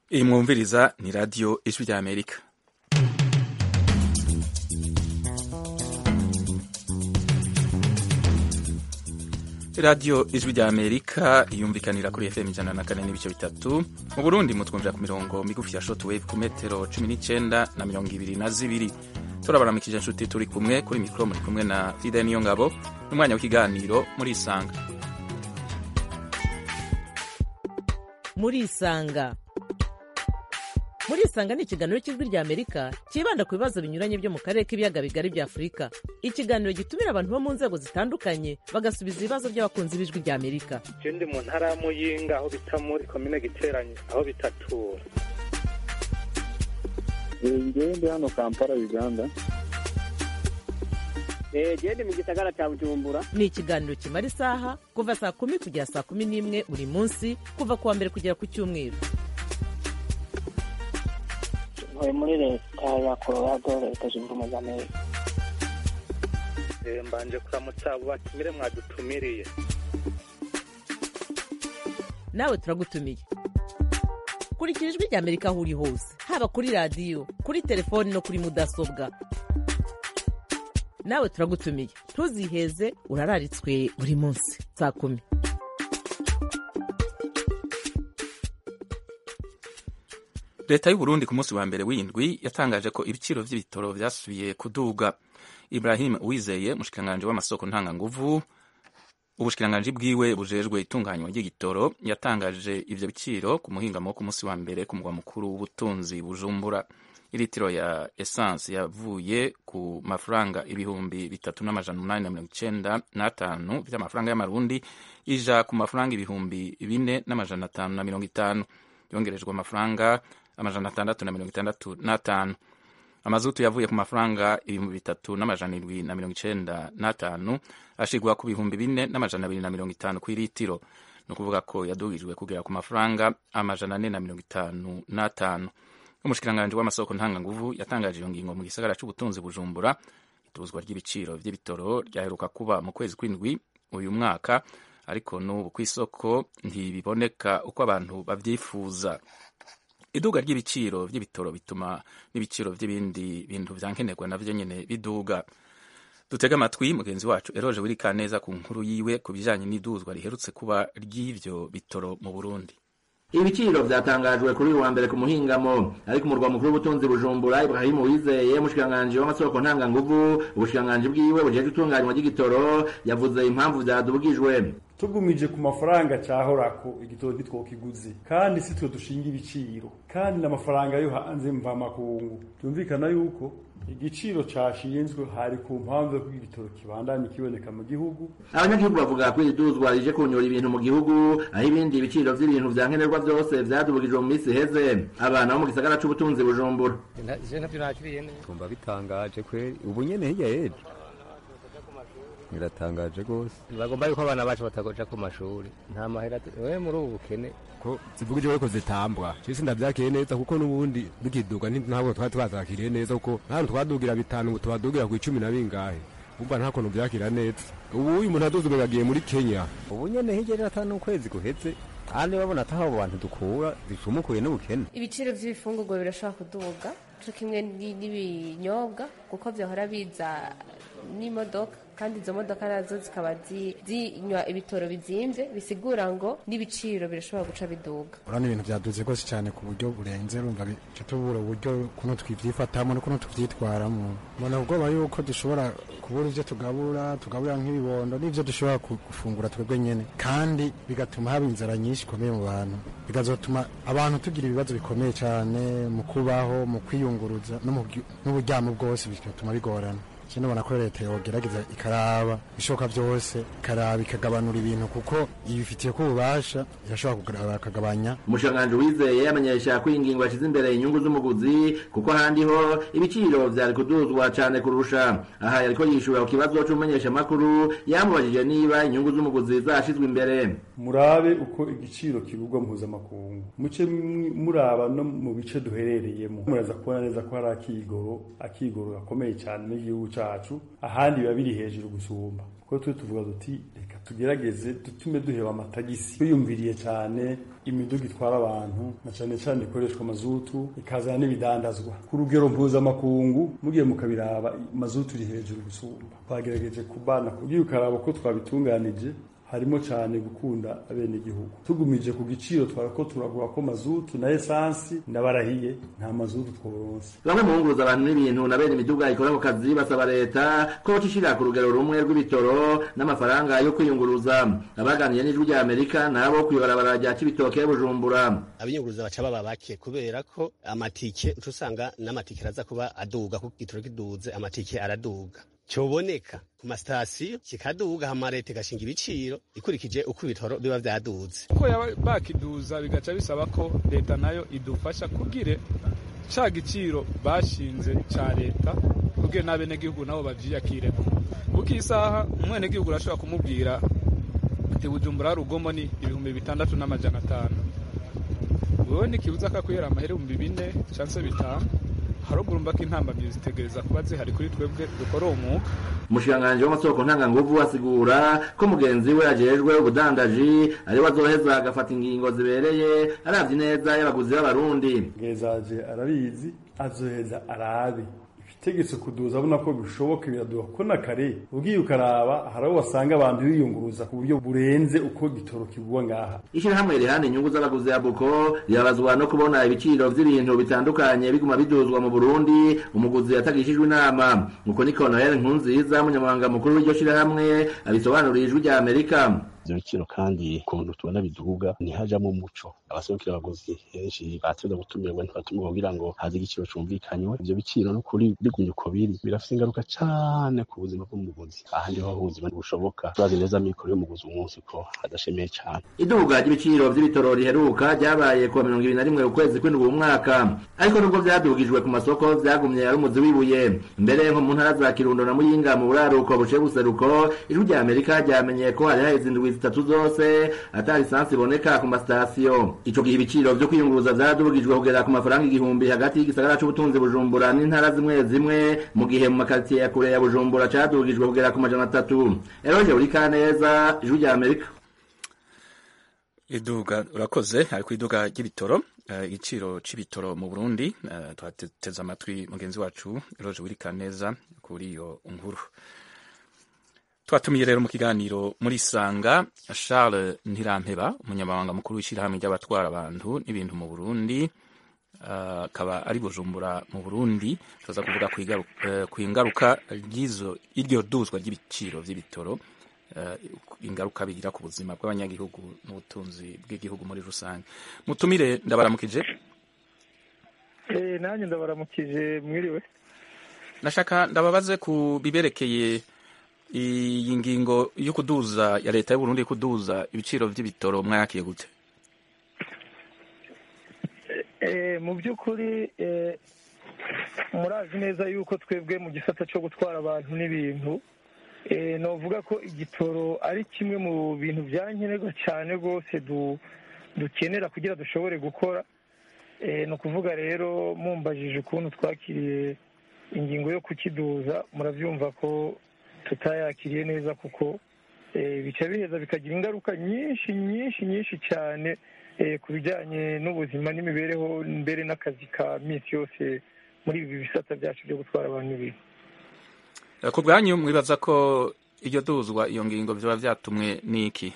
iyi mwumviriza ni radiyo ijwi rya amerika radiyo ijwi rya amerika yumvikanira kuri fm ijana na kane n'ibice bitatu mu burundi mutwumvira ku mirongo migufi ya shotwave ku metero cumi n'icyenda na mirongo ibiri na zibiri turabaramikije inshuti turi kumwe kuri mikoro muri kumwe na fide niyo ngabo n'umwanya w'ikiganiro muri isanga muri isanga muri isanga ni ikiganiro cy'ijwi rya amerika cyibanda ku bibazo binyuranye byo mu karere k'ibiyaga bigari bya afurika ikiganiro gitumira abantu bo mu nzego zitandukanye bagasubiza ibibazo by'abakunzi b'ijwi rya amerika je ndi mu ntara ya muyinga aho bita muri komine giteranye aho bitatura ngewe ndi hano kampala uganda gende mu gisagara cya bujumbura ni ikiganiro kimara isaha kuva saa kumi kugera saa kumi n'imwe buri munsi kuva ku wa mbere kugera ku cyumweru ntuye muri leta ya colorado leta zunze ubumwe za amerika Eh, mbanje kuramutsa abo batumire mwadutumiriye nawe turagutumiye kurikira ijwi rya amerika aho uri hose haba kuri radiyo kuri telefoni no kuri mudasobwa nawe turagutumiye ntuziheze urararitswe buri munsi saa kumi leta y'u Burundi ku munsi wa mbere w'indwi yatangaje ko ibiciro vy'ibitoro vyasubiye kuduga ibrahim wizeye umushikiranganji w'amasoko ntanganguvu ubushikiranganji bwiwe bujejwe itunganywa ry'igitoro yatangaje ivyo biciro ku muhingamo wo ku munsi wa mbere ku mugwa mukuru w'ubutunzi bujumbura iritiro ya essence yavuye ku mafaranga ibihumbi bitatu n'amajana umunani na mirongo icenda n'atanu vy'amafaranga y'amarundi ija ku mafaranga ibihumbi bine n'amajana atanu na mirongo itanu yongerejwe amafaranga amajana atandatu na mirongo itandatu n'atanu amazutu yavuye ku mafaranga ibihumbi bitatu n'amajana indwi na mirongo icenda n'atanu ashigwa ku bihumbi bine n'amajana abiri na mirongo itanu kw'iritiro ni ukuvuga ko yadugijwe kugera ku mafaranga amajana ane na mirongo itanu n'atanu umushikiranganji w'amasoko ntanganguvu yatangaje iyo ngingo mu gisagara c'ubutunzi bujumbura ituzwa ry'ibiciro vy'ibitoro ryaheruka kuba mu kwezi kw'indwi uyu mwaka ariko n'ubu kw'isoko ntibiboneka uko abantu bavyifuza iduga ry'ibiciro vy'ibitoro bituma n'ibiciro vy'ibindi bintu vyankenerwa navyo nyene biduga dutega amatwi mugenzi wacu eroje wirikaneza ku nkuru yiwe ku bijanye n'iduzwa riherutse kuba ry'ivyo bitoro mu burundi ibiciro vyatangajwe kuri uyu wa mbere ku muhingamo ariko umurwa mukuru w'ubutunzi bujumbura ibrahimu wizeye umushikiranganji w'amasoko ntanganguvu ubushikiranganji bwiwe bujejwe itunganywa ry'igitoro yavuze impamvu vyadugijwe tugumije ku mafaranga cyahorako igitoro ntitwokiguze kandi si twe dushinga ibiciro kandi n'amafaranga yo hanze mvamakungu byumvikana yuko igiciro cashinzwe hari ku mpamvu yo kugira igitoro kibandanye kiboneka mu gihugu abanyagihugu bavuga ko iri duzwa rije kunyura ibintu mu gihugu aho ibindi biciro vy'ibintu vyankenerwa vyose vyadubugijwe mu misi iheze abana bo mu gisagara c'ubutunzi bujumbura je navyo nakiriye neza tumva bitangaje kweri ubu nyene hirya yejo biratangaje rwose bagomba yuko abana bacu batagoja ku mashuri nta mahera we muri ubu bukene ko zivugije ko zitambwa cisi ndavyakiriye neza kuko n'ubundi dukiduga ntabwo twari twazakiriye neza kuko ntahantu twadugira bitanu ngo tubadugira ku icumi na bingahe umva nta kuntu vyakira neza ubu uyu muntu aduze yagiye muri kenya ubu nyene hirya rero ata n'ukwezi guheze kandi babona ataho abo bantu dukura bicumukuye n'ubukene ibiciro vy'ibifungurwa birashobora kuduga co kimwe n'ibinyobwa kuko vyahora biza n'imodoka kandi izo modoka nazo zikaba zinywa ibitoro bizimvye bisigura ngo n'ibiciro birashobora guca biduga urabona ibintu vyaduze rwose cyane ku buryo burenze urumva bica tubura uburyo kuno twivyifatamo no kuno tuvyitwaramo mbona ubwoba yuko dushobora kubura ivyo tugabura tugabura nk'ibibondo n'ivyo dushobora gufungura twebwe nyene kandi bigatuma haba inzara nyinshi ikomeye mu bantu bikazotuma abantu tugira ibibazo bikomeye cyane mu kubaho mu kwiyunguruza n'uburyamo bwose bigatuma bigorana kino ubona ko leta yogerageza ikaraba ishoka byose ikaraba ikagabanura ibintu kuko ibifitiye ko ububasha irashobora bakagabanya umushikiranganji wizeye yamenyesha ko iyi ngingo yashize imbere inyungu z'umuguzi kuko ahandi ho ibiciro vyari kuduzwa cane kurusha aha yariko yishura ku kibazo c'umumenyesha makuru yamubajije niba inyungu z'umuguzi zashizwe imbere murabe uko igiciro kigurwa mpuzamakungu muce muraba no mu bice duherereyemo muraza kubona neza ko hari akigoro akigoro gakomeye cyane n'igihugu cacu ahandi biba biri hejuru gusumba kuko twe tuvuga duti reka tugerageze dutume duheba amatagisi twiyumviriye cyane imiduga itwara abantu na cyane cyane ikoreshwa mazutu ikazana n'ibidandazwa ku rugero mpuzamakungu mugiye mukabiraba mazutu iri hejuru gusumba twagerageje kubana kugira ukaraba ko twabitunganije harimo cyane gukunda abenegihugu tugumije ku giciro twarako turagura ko mazutu na esansi ndabarahiye nta mazutu tworonse bamwe mu bunguruza abantu n'ibintu na bene imiduga ikora ako kazi basaba leta ko bacishira ku rugero rumwe rw'ibitoro n'amafaranga yo kwiyunguruza abaganiye n'ijwi rya amerika nabo kwibarabara rya kibitoke bujumbura abiyunguruza baca baba bake kubera ko amatike uca usanga n'amatike araza kuba aduga kuko igitoro kiduze amatike araduga cyoboneka ku masitasiyo kikaduga hama leta igashinga ibiciro ikurikije uko ibitoro biba vyaduze uko yaba bakiduza bigaca bisaba ko leta nayo idufasha kugire ca giciro bashinze ca leta kugira n'abenegihugu nabo bavyiyakireko kuko isaha umwenegihugu urashobora kumubwira ati bujumbura rugomo ni ibihumbi bitandatu n'amajana atanu wewe nikibuza kakwihera amahera ibihumbi bine canse bitanu haruguru mbaka intambamyi zitegereza kuba zihari kuri twebwe dukora uwo mwuga umushikiranganji w'amasoko ntanganguvu asigura ko mugenzi we ajejwe ubudandaji ariwe azoheza agafata ingingo zibereye aravye neza y'abaguzi b'abarundi ngezaje arabizi azoheza arabe ibitegetse kuduza abona ko bishoboka biraduha ko na kare ugiye ukaraba hari aho wasanga abantu biyunguruza ku buryo burenze uko gitoro kigwa ngaha ishirahamwe rihana inyungu z'abaguzi ya buko rirabazwa no kubona ibiciro vy'ibintu bitandukanye biguma biduzwa mu burundi umuguzi yatagishijwe inama uko niko noel nkunziza umunyamabanga mukuru w'iryo shirahamwe abisobanuriye ijwi rya amerika ivyo biciro kandi ukuntu tubona biduga ntihajamwo umuco abaserukira abaguzi henshi bateza gutumirwa ntibatumirwa kugira ngo haze igiciro cumvikanywe ivyo biciro n'ukuri bigumye uko biri birafise ingaruka cane ku buzima bw'umuguzi aha niho ubuzima bushoboka turazi neza mikoro y'umuguzi umunsi ko adashemeye cane iduga ry'ibiciro vy'ibitoro riheruka ryabaye kuwa mirongo ibiri na rimwe ukwezi kw'indwi uwu mwaka ariko nubwo vyadugijwe ku masoko vyagumye ari umuzi w'ibuye mbere nko mu ntara za kirundo na muyinga mu buraruko buciye buseruko ijwi rya amerika ryamenye ko hari haheze indwi zitatu zose ata lisansi iboneka ku masitasiyo ico gihe ibiciro vyo kwiyunguruza vyadugijwe kugera ku mafaranga igihumbi hagati y'igisagara c'ubutunzi bujumbura n'intara zimwe zimwe mu gihe mu makaritsiye ya kure ya bujumbura cadugijwe kugera ku majana atatu eroje urikaneza ijwi rya amerika iduga urakoze ari ku iduga ry'ibitoro igiciro c'ibitoro mu burundi twateze amatwi mugenzi wacu eroje wirikaneza kuri iyo nkuru twatumiye rero mu kiganiro muri sanga charles ntirampeba umunyamabanga mukuru w'ishyirahamwe ry'abatwara abantu n'ibintu mu burundi akaba uh, ari bujumbura mu burundi tuza kuvuga ku ingaruka iryo duzwa ry'ibiciro vy'ibitoro uh, ingaruka bigira ku buzima bw'abanyagihugu n'ubutunzi bw'igihugu muri rusange mutumire ndabaramukije eh nanjye ndabaramukije mwiriwe nashaka ndababaze ku biberekeye iyi ngingo yo kuduza ya leta y'uburundi kuduza ibiciro vy'ibitoro mwayakiye gute mu by'ukuri murazi neza yuko twebwe mu gisata cyo gutwara abantu n'ibintu novuga ko igitoro ari kimwe mu bintu byankenerwa cyane rwose dukenera kugira dushobore gukora ni ukuvuga rero mumbajije ukuntu twakiriye ingingo yo kukiduza murabyumva ko tutayakiriye neza kuko bica biheza bikagira ingaruka nyinshi nyinshi nyinshi cyane ku bijyanye n'ubuzima n'imibereho mbere n'akazi ka minsi yose muri ibi bisata byacu byo gutwara abantu n'ibintu ku bwanyu mwibaza ko iryo duzwa iyo ngingo byaba byatumwe n'iki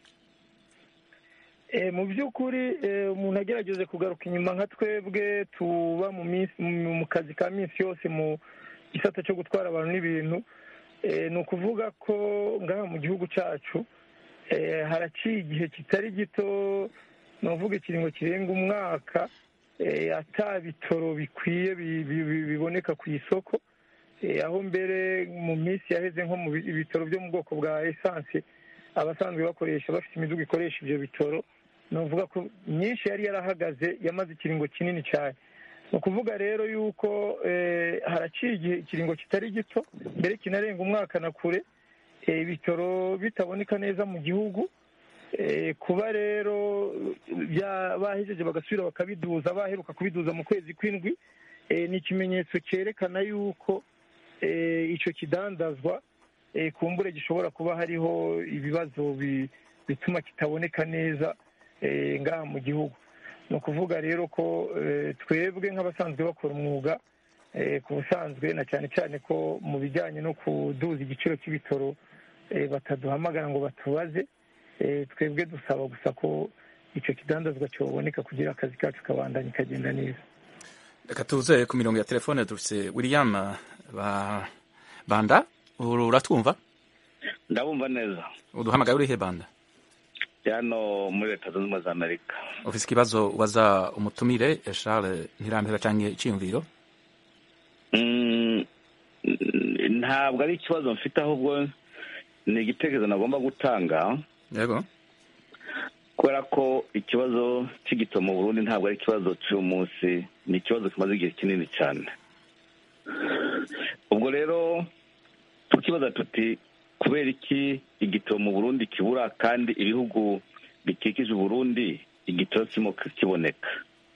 mu by'ukuri umuntu agerageje kugaruka inyuma nka twebwe tuba mu kazi ka minsi yose mu gisata cyo gutwara abantu n'ibintu ni ukuvuga ko ngaha mu gihugu cyacu haraciye igihe kitari gito ni ukuvuga ikiringo kirenga umwaka ata bitoro bikwiye biboneka ku isoko aho mbere mu minsi yaheze nko mu bitoro byo mu bwoko bwa esanse abasanzwe bakoresha bafite imiduga ikoresha ibyo bitoro ni ukuvuga ko myinshi yari yarahagaze yamaze ikiringo kinini cyane ni ukuvuga rero yuko haraciye igihe ikiringo kitari gito mbere kinarenga umwaka na kure ibitoro bitaboneka neza mu gihugu kuba rero bahejeje bagasubira bakabiduza baheruka kubiduza mu kwezi kw'indwi ni ikimenyetso cyerekana yuko icyo kidandazwa eh, kumbure gishobora kuba hariho ibibazo bi- bituma kitaboneka neza eh, ngaha mu gihugu ni ukuvuga rero ko eh, twebwe nk'abasanzwe bakora umwuga eh, ku busanzwe na cyane cyane ko mu bijyanye no kuduza igiciro cy'ibitoro eh, bataduhamagara ngo batubaze eh, twebwe dusaba gusa ko icyo kidandazwa cyoboneka kugira akazi kacu kabandanye kagenda neza reka tuze ku mirongo ya telefone dufite william ba banda uru- uratwumva ndabumva neza uduhamagaye urihe banda hano muri leta zunze ubumwe za amerika ufise ikibazo ubaza umutumire charles ntirambera canke iciyumviro Mm, ntabwo ari ikibazo mfite ahubwo ni igitekerezo nagomba gutanga yego kubera ko ikibazo cy'igito mu burundi ntabwo ari ikibazo cy'uyu munsi ni ikibazo kimaze igihe kinini cyane ubwo rero tukibaza tuti kubera iki igitoro mu burundi kibura kandi ibihugu bikikije uburundi igitoro kirimo kiboneka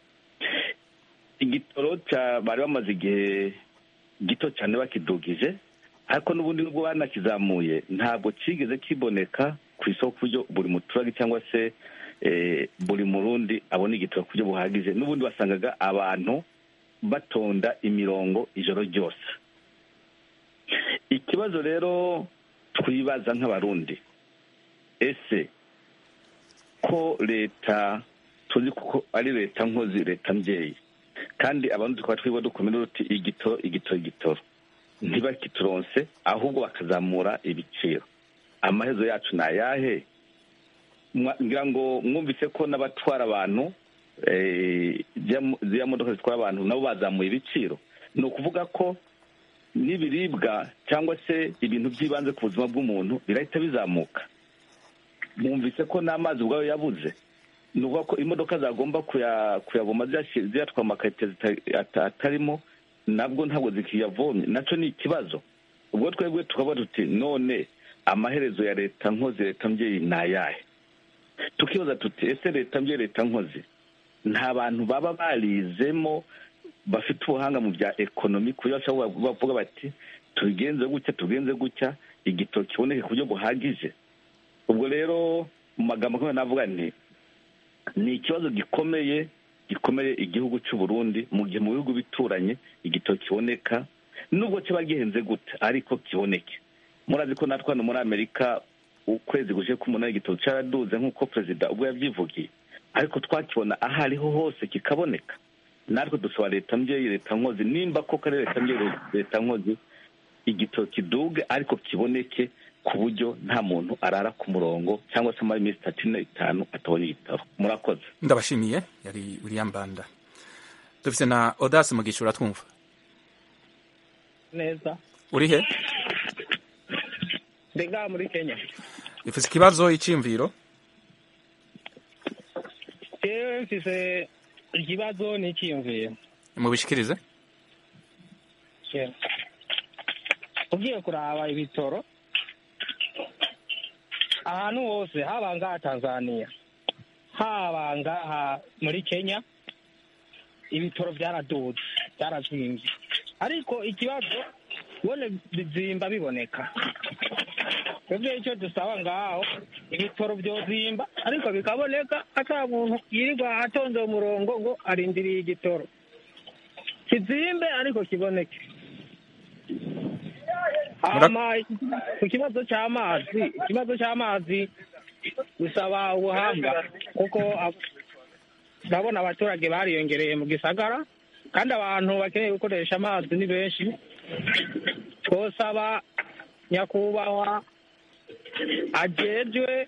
igitoro cya bari bamaze igihe gito cyane bakidugije ariko n'ubundi nubwo banakizamuye ntabwo kigeze kiboneka ku isoko ku buryo buri muturage cyangwa se eh, buri murundi abona igitoro ku buryo buhagije n'ubundi wasangaga abantu batonda imirongo ijoro ryose ikibazo rero twibaza nk'abarundi ese ko leta tuzi kuko ari leta nkozi leta mbyeyi kandi abantu tukaba twiba dukomera uti igitoro igitoro igitoro ntibakituronse ahubwo bakazamura ibiciro amahezo yacu ni ayahe Mwa- ngira ngo mwumvise ko n'abatwara abantu eh, ziriya- ziriya modoka zitwara abantu nabo bazamuye ibiciro ni ukuvuga ko n'ibiribwa cyangwa se ibintu by'ibanze ku buzima bw'umuntu birahita bizamuka mwumvise ko n'amazi ubwayo yabuze ni ukuvuga ko imodoka zagomba kuya- kuyavoma ziyashi- ziyatwara amakarite zita- ata- atarimo nabwo ntabwo zikiyavomye nacyo ni ikibazo ubwo twebwe tukaba tuti none amaherezo ya leta nkozi leta mbyeyi ni ayahe tukibaza tuti ese leta mbyeyi leta nkozi nta bantu baba barizemo bafite ubuhanga mu bya ekonomi ku buryo bashobora bavuga bati tubigenze gutya tubigenze gutya igitoro kiboneke ku buryo buhagije ubwo rero mu magambo akomeye navuga nti ni ikibazo gikomeye gikomeye igihugu cy'u Burundi mu gihe mu bihugu bituranye igitoro kiboneka nubwo kiba gihenze gute ariko kiboneke murazi ko natwe hano muri amerika ukwezi gushize k'umunani igitoro cyaraduze nk'uko perezida ubwo yabyivugiye ariko twakibona aho ariho hose kikaboneka natwe dusaba leta mbyeyi leta nkozi nimba koko ari leta mbyeyi leta nkozi igitoro kiduge ariko kiboneke ku buryo nta muntu arara ku murongo cyangwa se amara iminsi itatu ine itanu atabonye igitoro murakoze ndabashimiye yari william banda dufise na odasi mugisha uratwumva neza uri he ndi ngaha muri kenya ufise ikibazo iciyumviro jewe mfise ikibazo n'icyiyumviro mubishikirize Jewe. ugiye kuraba ibitoro ahantu hose haba ngaha tanzania haba ngaha muri kenya ibitoro byaraduze byarazwimbye ariko ikibazo bone bizimba biboneka twebwe icyo dusaba ngaho ibitoro byozimba ariko bikaboneka ata muntu yirirwa atonze umurongo ngo arindiriye igitoro kizimbe ariko kiboneke hama ku kibazo cy'amazi ikibazo cy'amazi bisaba ubuhanga kuko ab- ndabona abaturage bariyongereye mu gisagara kandi abantu bakeneye gukoresha amazi ni benshi twosaba nyakubahwa ajejwe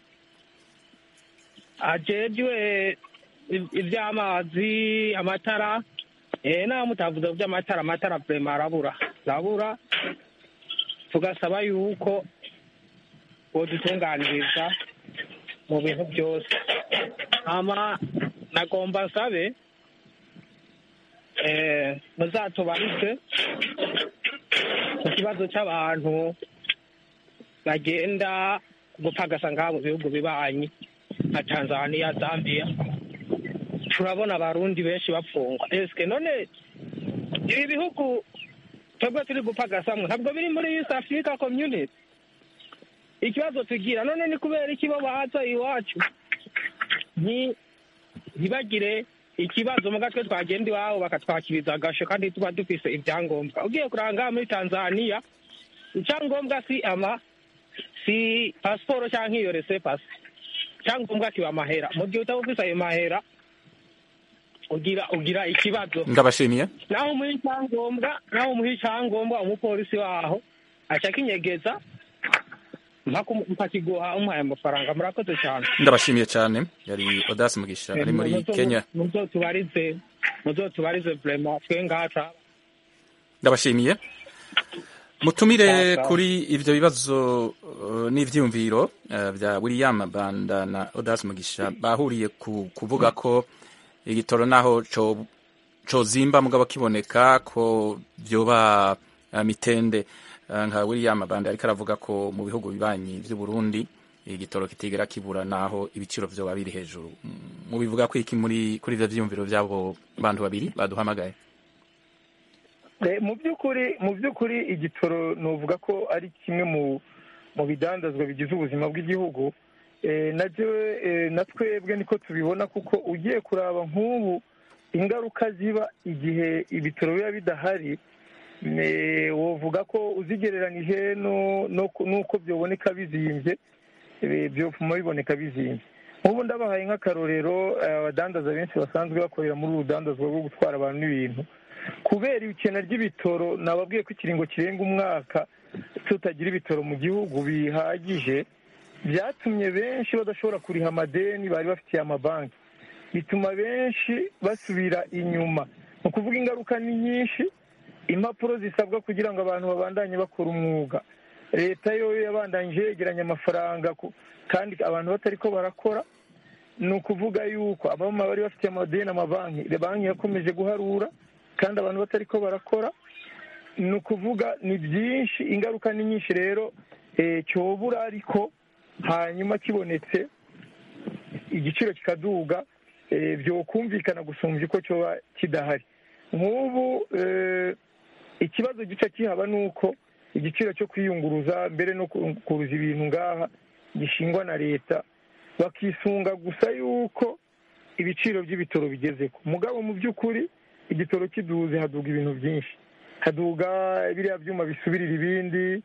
ajejwe i- iby'amazi amatara eh naho mutavuze ku by'amatara amatara vrema arabura arabura tugasaba yuko bodutunganiriza mu bintu byose hama nagomba nsabe eh muzatubarize ku kibazo cy'abantu bagenda gupagasa ngaha mu bihugu bibanyi nka tanzania zambia turabona abarundi benshi bapfungwa eske none ibi bihugu twebwe turi gupagasamwe ntabwo biri muri east africa community ikibazo tugira none ni kubera iki bo baza iwacu nti- ntibagire ikibazo muga twe twagenda iwabo bakatwakiriza agasho kandi tuba dufise ibyangombwa ugiye kuranga muri tanzania icyangombwa si ama si pasiporo cyangwa iyo rese pasi icyangombwa kiba amahera mu gihe utaba ufise ayo mahera ugira ugira ikibazo ndabashimiye naho umuha icyangombwa naho umuha icyangombwa umupolisi waho aca akinyegeza mpaka umu- mpakiguha umuhaye amafaranga murakoze cyane ndabashimiye cyane yari odasi mugisha ari muri Muzo- kenya muzo tubarize muzo tubarize vrema twe ngaha ndabashimiye mutumire Sawa, sawa. kuri ivyo bibazo uh, n'ivyiyumviro uh, vya william banda na odas mugisha bahuriye ku kuvuga ko igitoro naho co cozimba mugabo kiboneka ko vyoba uh, mitende uh, nka william banda ariko aravuga ko mu bihugu bibanyi vy'u burundi igitoro kitigera kibura naho ibiciro vyoba biri hejuru Mm, mubivuga ko iki muri kuri ivyo vyiyumviro vy'abo bantu babiri baduhamagaye Eh, mu by'ukuri mu by'ukuri igitoro nuvuga ko ari kimwe mu mu bidandazwa bigize ubuzima bw'igihugu Eh, nabyo eh, na twebwe niko tubibona kuko ugiye kuraba nk'ubu ingaruka ziba igihe ibitoro biba bidahari eh, wovuga ko uzigereranije no- no ku- n'uko byoboneka bizimbye eh, byotuma biboneka bizimbye nk'ubu ndabahaye nk'akarorero eh, abadandaza benshi basanzwe bakorera muri uru rudandazwa rwo gutwara abantu n'ibintu kubera ikena ry'ibitoro nababwiye ko ikiringo kirenga umwaka tutagira ibitoro mu gihugu bihagije byatumye benshi badashobora kuriha amadeni bari bafitiye amabanki bituma benshi basubira inyuma ni ukuvuga ingaruka ni nyinshi impapuro zisabwa kugira ngo abantu babandanye bakora umwuga leta yo yabandanyije yegeranya amafaranga ku- kandi abantu batari ko barakora ni ukuvuga yuko abamama bari bafitiye amadeni amabanki banki yakomeje guharura kandi abantu batari ko barakora ni ukuvuga ni byinshi ingaruka ni nyinshi rero eh, cyobura ariko hanyuma kibonetse igiciro kikaduga eh, byokumvikana gusumbya uko cyoba kidahari nk'ubu eh, ikibazo gica kihaba ni uko igiciro cyo kwiyunguruza mbere no kuruza ibintu ngaha gishingwa na leta bakisunga gusa yuko ibiciro by'ibitoro bigezeko mugabo mu by'ukuri igitoro kiduze haduga ibintu byinshi haduga biriya byuma bisubirira ibindi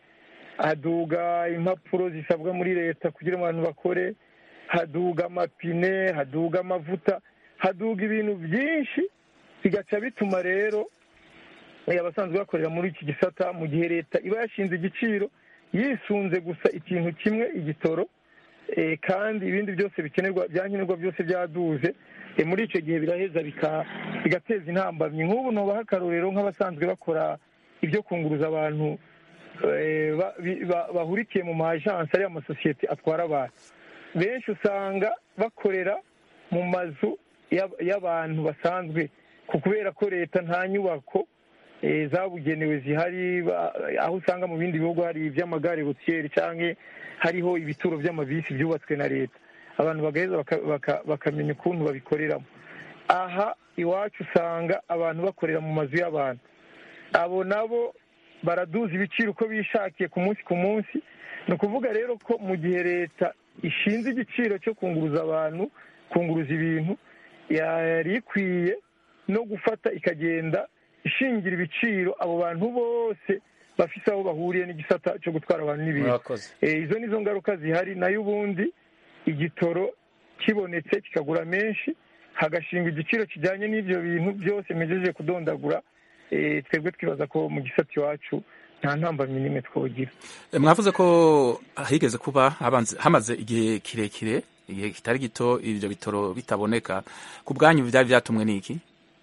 haduga impapuro zisabwa muri leta kugira ngo abantu bakore haduga amapine haduga amavuta haduga ibintu byinshi bigaca bituma rero eh, abasanzwe bakorera muri iki gisata mu gihe leta iba yashinze igiciro yisunze gusa ikintu kimwe igitoro eh, kandi ibindi byose bikenerwa byankenerwa byose byaduze eh, muri icyo gihe biraheza bika- bigateza intambamyi nk'ubu nubaha akarorero nk'abasanzwe bakora ibyo kunguruza abantu eh, ba- bi- ba- bahurikiye mu majansi ariyo amasosiyete atwara abantu benshi usanga bakorera mu mazu y'ab- y'abantu basanzwe ku kubera ko leta nta nyubako eh, zabugenewe zihari ba- aho usanga mu bindi bihugu hari iby'amagare rutiyeri cyangwa hariho ibituro by'amabisi byubatswe na leta abantu bagaheza baka- baka- bakamenya ukuntu babikoreramo aha iwacu usanga abantu bakorera mu mazu y'abantu abo nabo baraduza ibiciro uko bishakiye ku munsi ku munsi ni ukuvuga rero ko mu gihe leta ishinze igiciro cyo kunguruza abantu kunguruza ibintu yari ikwiye no gufata ikagenda ishingira ibiciro abo bantu bose bafise aho bahuriye n'igisata cyo gutwara abantu n'ibintu murakoze Eh, izo nizo ngaruka zihari nayo ubundi igitoro kibonetse kikagura menshi hagashingwa igiciro kijyanye n'ibyo bintu byose mejeje kudondagura eh, twebwe twibaza ko mu gisata iwacu nta ntambamyi n'imwe twogira E, mwavuze ko higeze kuba habanze- hamaze igihe kirekire igihe kitari gito ibyo bitoro bitaboneka ku bwanyu byari byatumwe n'iki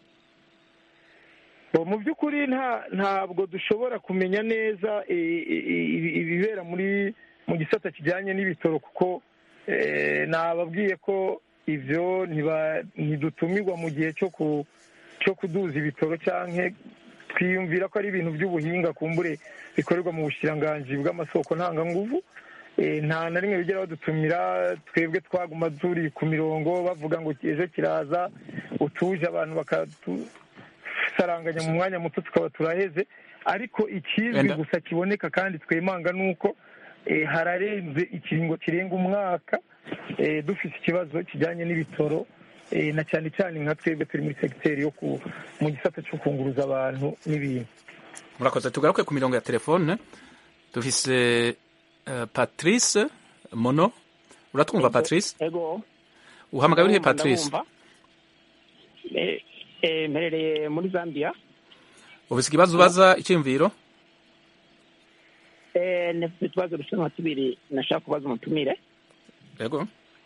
Bo, mu by'ukuri nta ntabwo dushobora kumenya neza eh, eh, ibi- ibibera muri mu gisata kijyanye n'ibitoro kuko eh, nababwiye ko ibyo ntiba- ntidutumirwa mu gihe cyo ku cyo kuduza ibitoro cyangwa twiyumvira ko ari ibintu by'ubuhinga kumbure bikorerwa mu bushiranganji bw'amasoko ntanganguvu Eh, nta na rimwe bigera badutumira twebwe twaguma turi ku mirongo bavuga ngo ejo kiraza utuje abantu bakatu saranganya mu mwanya muto tukaba turaheze ariko ikizwi Enda. gusa kiboneka kandi twemanga ni uko eh, hararenze ikiringo kirenga umwaka eh, dufite ikibazo kijyanye n'ibitoro eh, na cyane cyane nka twebwe turi muri segiteri yo ku mu gisata cyo kunguruza abantu n'ibintu murakoze tugaruke ku mirongo ya telefone dufise eh, patrice mono uratwumva patrice ego uhamagaye urihe Ndabumva, patrice ndabumva. Eh, eh, mperereye muri zambia ufise ikibazo ubaza icyumviro Eh, nafite utubazo dusa nka tubiri nashaka kubaza umutumire yego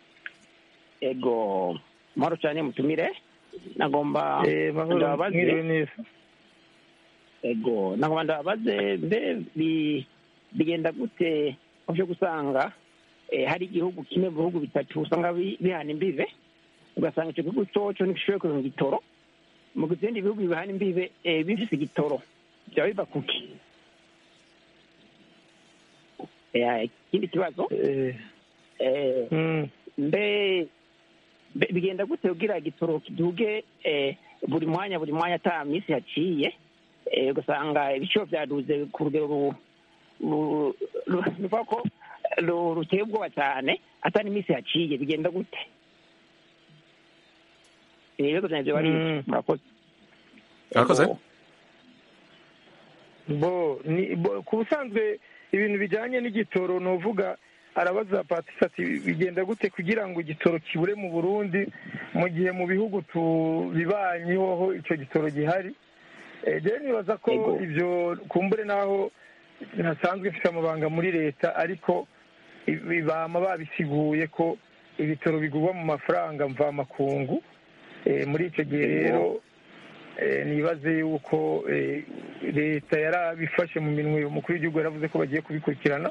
ego mahoro cyane mutumire nagomba Eh, mahoro, ndababaze mwiriwe neza. ego nagomba ndababaze mbe bi- bigenda gute uje gusanga eh, hari igihugu kimwe mu bihugu bitatu usanga bi- bihana imbibe ugasanga icyo gihugu cyoco ntigishoboye kuronka igitoro mu gihe ibindi bihugu bihana imbibe eh, bifise igitoro byaba biva kuki Eh, ikindi kibazo eh, mbe mbe- bigenda gute kugira igitoro kiduge eh, buri mwanya buri mwanya ata minsi yaciye eh, ugasanga ibiciro byaduze ku rugero ru- ru- ru- ruvuga ko ru- ruteye ubwoba cyane ata n'iminsi yaciye bigenda gute Eh, ibibazo byanjye bari Mm. murakoze murakoze bo ni bo, ku busanzwe ibintu bijyanye n'igitoro ni uvuga arabaza patisi ati bigenda gute kugira ngo igitoro kibure mu burundi mu gihe mu bihugu tubibanyeho icyo gitoro gihari Eh, rero nibaza ko ibyo kumbure n'aho ntasanzwe mfite amabanga muri leta ariko ibi- bama babisiguye ko ibitoro bigurwa mu mafaranga mvamakungu Eh, muri icyo gihe rero eh, nibaze yuko eh, leta yarabifashe mu minwe umukuru w'igihugu yaravuze ko bagiye kubikurikirana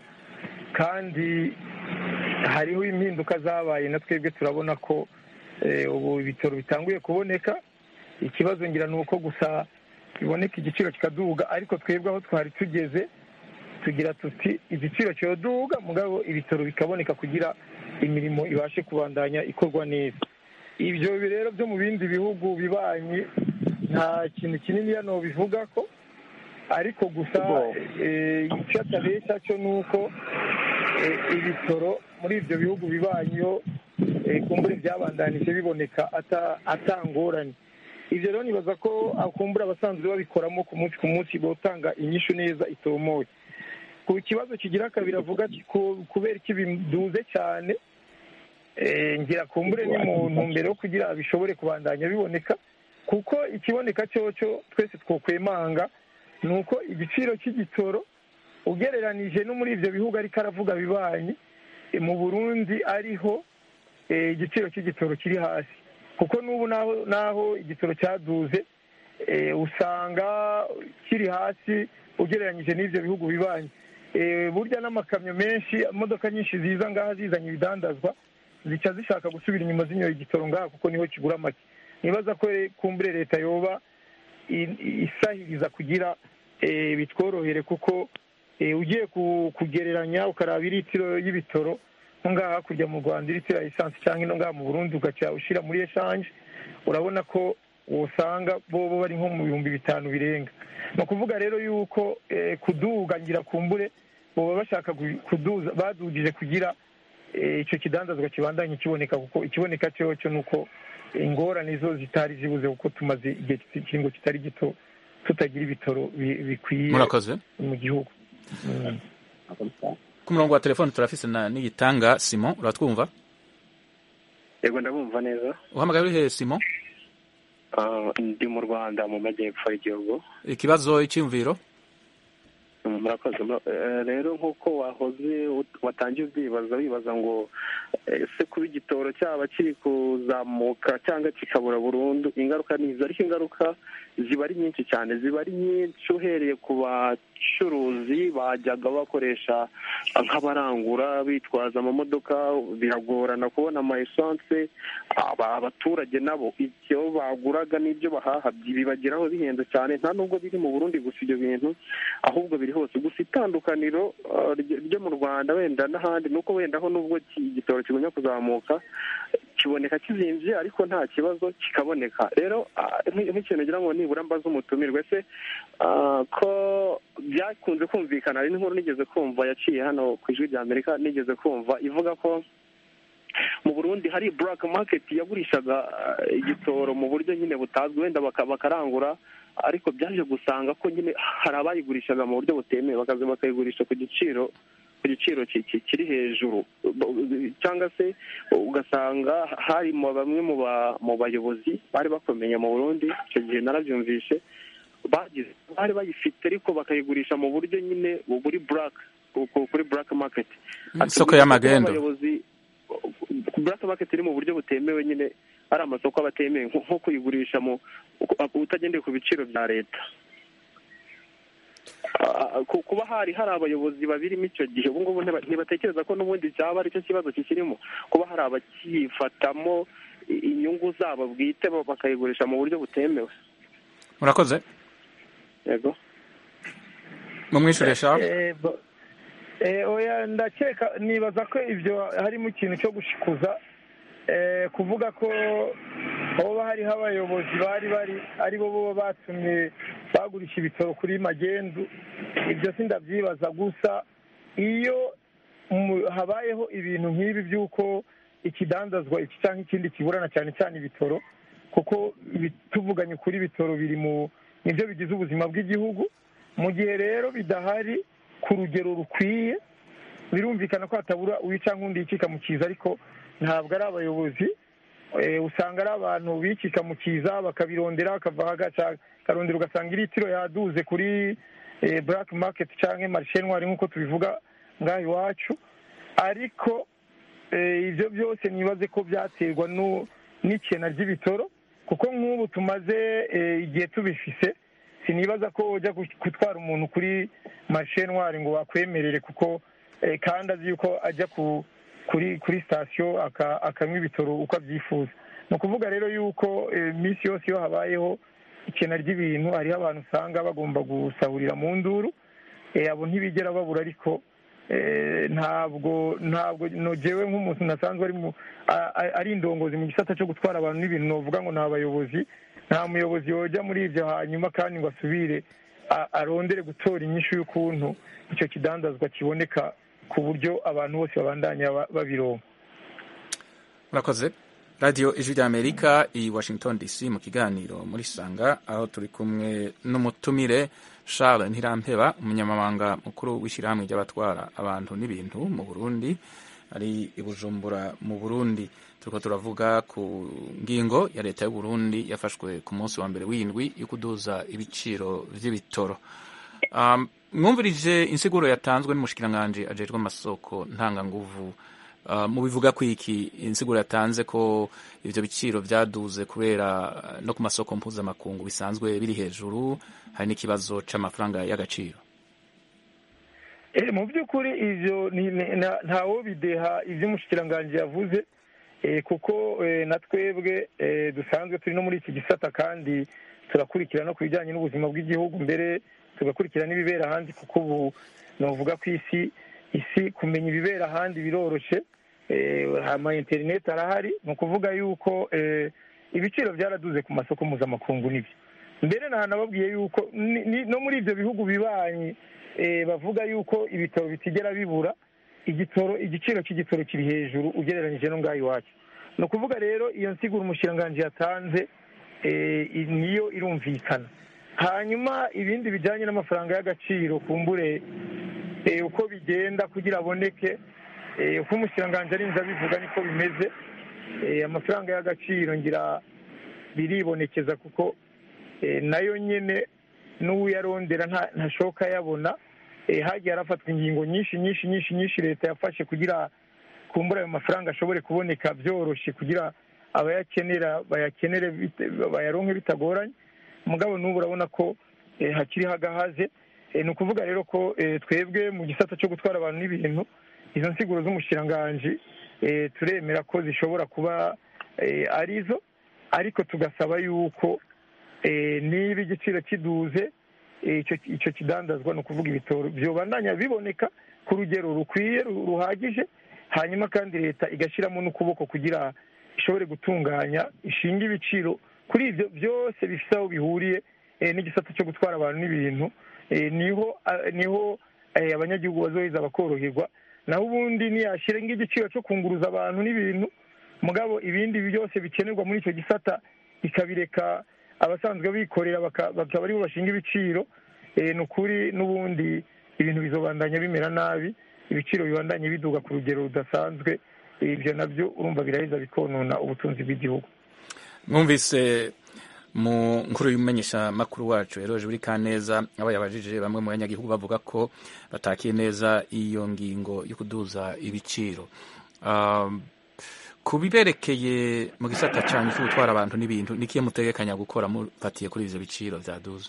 kandi hariho impinduka zabaye na twebwe turabona ko eh, ubu ibitoro bitanguye kuboneka ikibazo ngira ni uko gusa biboneka igiciro kikaduga ariko twebwe aho twari tugeze tugira tuti igiciro cyoduga mugabo ibitoro bikaboneka kugira imirimo ibashe kubandanya ikorwa neza ibyo rero byo mu bindi bihugu bibanyi nta kintu kinini hano bivuga ko ariko gusa eh, icyo atabeshya cyo ni uko eh, ibitoro muri ibyo bihugu bibanyeho eh, kumbure byabandanije biboneka ata- atangorane ibyo rero nibaza ko akumbura abasanzwe babikoramo ku munsi ku munsi botanga inyishu neza itomoye ku kibazo kigira kabiri avuga ati ku- kubera iki biduze cyane eh, ngira kumbure ni mu ntumbero yo kugira bishobore kubandanya biboneka kuko ikiboneka cyoco twese twokwemanga ni uko igiciro cy'igitoro ugereranije no muri ibyo bihugu ariko aravuga bibanyi eh, mu burundi ariho eh, igiciro cy'igitoro kiri hasi kuko n'ubu naho naho igitoro cyaduze eh, usanga kiri hasi ugereranyije n'ibyo bihugu bibanyi Eh, burya n'amakamyo menshi imodoka nyinshi ziza ngaha zizanye ibidandazwa zica zishaka gusubira inyuma zinyoye igitoro ngaha kuko niho kigura make nibaza ko eh, kumbure leta yoba i- isahiriza kugira eh, bitworohere kuko eh, ugiye ku- kugereranya ukaraba iritiro y'ibitoro nko ngaha hakurya mu rwanda iritiro ya esanse cyangwa ino ngaha mu burundi ugaca ushyira muri eshanje urabona ko usanga bo bo bari nko mu bihumbi bitanu birenga ni ukuvuga rero yuko eh, kuduga ngira kumbure baba bashaka gu- kuduza badugije kugira eh, icyo kidandazwa kibandanye kiboneka kuko ikiboneka cyo cyo ni uko ingorane zo zitari zibuze kuko tumaze igihe kiringo kitari gito tutagira ibitoro bi- bikwiye Murakoze. mu gihugu Mm. ku murongo wa telefone turafise na niyitanga simon uratwumva yego ndabumva neza uhamagaye urihe simon Ah, ndi mu rwanda mu majyepfo y'igihugu ikibazo icyumviro Mm, murakoze Mura- eh, rero nk'uko wahoze ut- watangiye ubyibaza wibaza ngo eh, ese kuba igitoro cyaba kiri kuzamuka cyangwa kikabura burundu ingaruka ni izo ariko ingaruka ziba ari nyinshi cyane ziba ari nyinshi uhereye ku bacuruzi bajyaga bakoresha nk'abarangura bitwaza amamodoka biragorana kubona ama esanse aba- abaturage nabo ibyo baguraga n'ibyo bahaha bibageraho bihenze cyane nta nubwo biri mu burundi gusa ibyo bintu ahubwo biri hose gusa itandukaniro uh, ryo ryo mu rwanda wenda n'ahandi ni uko wenda ho nubwo ki- igitoro kigumya kuzamuka kiboneka kizimvye ariko nta kibazo kikaboneka rero ah, nk'i- nk'ikintu ngira ngo nibura mbaze umutumirwe se ah, ko byakunze kumvikana hari n'inkuru nigeze kumva yaciye hano ku ijwi rya amerika nigeze kumva ivuga ko mu burundi hari black market yagurishaga ah, igitoro mu buryo nyine butazwi wenda baka- bakarangura ariko byaje gusanga ko nyine hari abayigurishaga mu buryo butemewe bakaza bakayigurisha ku giciro ku giciro ki- ki- kiri hejuru cyangwa se ugasanga hari mu bamwe mu ba- mu bayobozi bari bakomeye mu burundi icyo gihe narabyumvishe bagize bari bayifite ariko bakayigurisha mu buryo nyine buri black ku- ku- kuri black market Isoko y'amagendo. abayobozi black market iri mu buryo butemewe nyine ari amasoko aba atemewe nko nko kuyigurisha mu utagendeye ku biciro bya leta Ah, ku- kuba hari hari abayobozi babirimo icyo gihe ubu ngubu ntiba- ntibatekereza ko n'ubundi cyaba ari cyo kibazo kikirimo kuba hari abakifatamo i- inyungu zabo bwite bo bakayigurisha mu buryo butemewe murakoze yego mumwishure shaho Eh, bo- eh, oya ndakeka nibaza ko ibyo harimo ikintu cyo gushikuza eh, kuvuga ko hoba hariho abayobozi bari bari ari bo bo batumye bagurisha ibitoro kuri magendu ibyo sindabyibaza gusa iyo mu- habayeho ibintu nk'ibi by'uko ikidandazwa iki cyangwa ikindi kiburana cyane cyane ibitoro kuko ibi- tuvuganye kuri ibitoro biri mu nibyo bigize ubuzima bw'igihugu mu gihe rero bidahari ku rugero rukwiye birumvikana ko hatabura uwica nk'undi yicika mu kiza ariko ntabwo ari abayobozi Eh, usanga ari abantu bicika mu kiza bakabirondera bakava hagaca karondera ugasanga iritiro yaduze kuri eh, black market cyangwa marishe ntwari nk'uko tubivuga ngaha iwacu ariko eh, ibyo byose nibaze ko byaterwa nu- n'ikena ry'ibitoro kuko nk'ubu tumaze eh, igihe tubifise sinibaza ko ujya gu- gutwara umuntu kuri marishe ntwari ngo wakwemerere kuko eh, kandi azi yuko ajya ku kuri kuri sitasiyo aka- akanywa ibitoro uko abyifuza ni ukuvuga rero yuko eh, iminsi yose iyo habayeho ikena ry'ibintu hariho abantu usanga bagomba gusahurira mu nduru Eh, abo ntibigera babura ariko eh, ntabwo ntabwo nogewe nk'umuntu nasanzwe ari mu a- a- ari indongozi mu gisata cyo gutwara abantu n'ibintu novuga ngo ni abayobozi nta muyobozi wojya muri ibyo hanyuma kandi ngo asubire a- arondere gutora inyishu y'ukuntu icyo kidandazwa kiboneka ku buryo abantu bose babandanya ba- babironka murakoze radiyo ijwi rya amerika i washington dc mu kiganiro muri sanga aho turi kumwe n'umutumire charles ntirampeba umunyamabanga mukuru w'ishyirahamwe ry'abatwara abantu n'ibintu mu burundi ari i bujumbura mu burundi turiko turavuga ku ngingo ya leta y'u burundi yafashwe ku munsi wa mbere w'indwi yo kuduza ibiciro vy'ibitoro um, mwumvirije insiguro yatanzwe n'umushikiranganji ajejwe amasoko ntanganguvu Uh, mubivuga ko iki insiguro yatanze ko ivyo biciro vyaduze kubera uh, no ku masoko mpuzamakungu bisanzwe biri hejuru hari n'ikibazo c'amafaranga y'agaciro Eh, mu by'ukuri ivyo ni- ni- nta- ntawo bideha ivyo umushikiranganji yavuze eh, kuko eh, na twebwe eh, dusanzwe turi no muri iki gisata kandi turakurikira no ku bijyanye n'ubuzima bw'igihugu mbere tugakurikira n'ibibera ahandi kuko ubu novuga ko isi isi kumenya ibibera ahandi biroroshe eh, ama interineti arahari ni ukuvuga yuko eh, ibiciro byaraduze ku masoko mpuzamakungu nibyo mbere nababwiye yuko ni- ni- no muri ibyo bihugu bibanyi eh, bavuga yuko ibitoro bitigera bibura igitoro igiciro cy'igitoro kiri hejuru ugereranyije no ngaho iwacu ni ukuvuga rero iyo nsiguro umushikiranganji yatanze eh, i- niyo irumvikana hanyuma ibindi bijyanye n'amafaranga y'agaciro kumbure eh, uko bigenda kugira aboneke eh, uko umushikiranganji arinze abivuga niko bimeze Eh, amafaranga y'agaciro ngira biribonekeza kuko eh, nayo nyine n'uwuyarondera nta- ntashoka yabona Eh, hagiye harafatwa ingingo nyinshi nyinshi nyinshi nyinshi leta yafashe kugira kumbura ayo mafaranga ashobore kuboneka byoroshye kugira abayakenera bayakenere bite- bayaronke bitagoranye mugabo n'ubu urabona ko eh, hakiriho agahaze Eh, ni ukuvuga rero ko eh, twebwe mu gisata cyo gutwara abantu n'ibintu izo nsiguro z'umushikiranganji eh, turemera ko zishobora kuba eh, arizo ariko tugasaba yuko eh, niba igiciro kiduze eh, icyo icyo kidandazwa ni ukuvuga ibitoro byobandanya biboneka ku rugero rukwiye ru- ruhagije hanyuma kandi leta igashyiramo n'ukuboko kugira ishobore gutunganya ishinga ibiciro kuri ibyo byose bifite aho bihuriye n'igisata cyo gutwara abantu n'ibintu niho niho abanyagihugu bazoheza bakoroherwa naho ubundi ntiyashyira igiciro cyo kunguruza abantu n'ibintu mugabo ibindi byose bikenerwa muri icyo gisata ikabireka abasanzwe bikorera bakaba aribo bashinga ibiciro ni ukuri n'ubundi ibintu bizobandanya bimera nabi ibiciro bibandanye biduga ku rugero rudasanzwe ibyo nabyo urumva biraheza bikonona ubutunzi bw'igihugu mwumvise mu nkuru y'umumenyesha makuru wacu eroje buri kaneza aba yabajije bamwe mu banyagihugu bavuga ko batakiye neza iyo ngingo yo kuduza ibiciro ku biberekeye mu gisata cyane cyo gutwara abantu n'ibintu nikiye mutegekanya gukora mufatiye kuri ivyo biciro vyaduze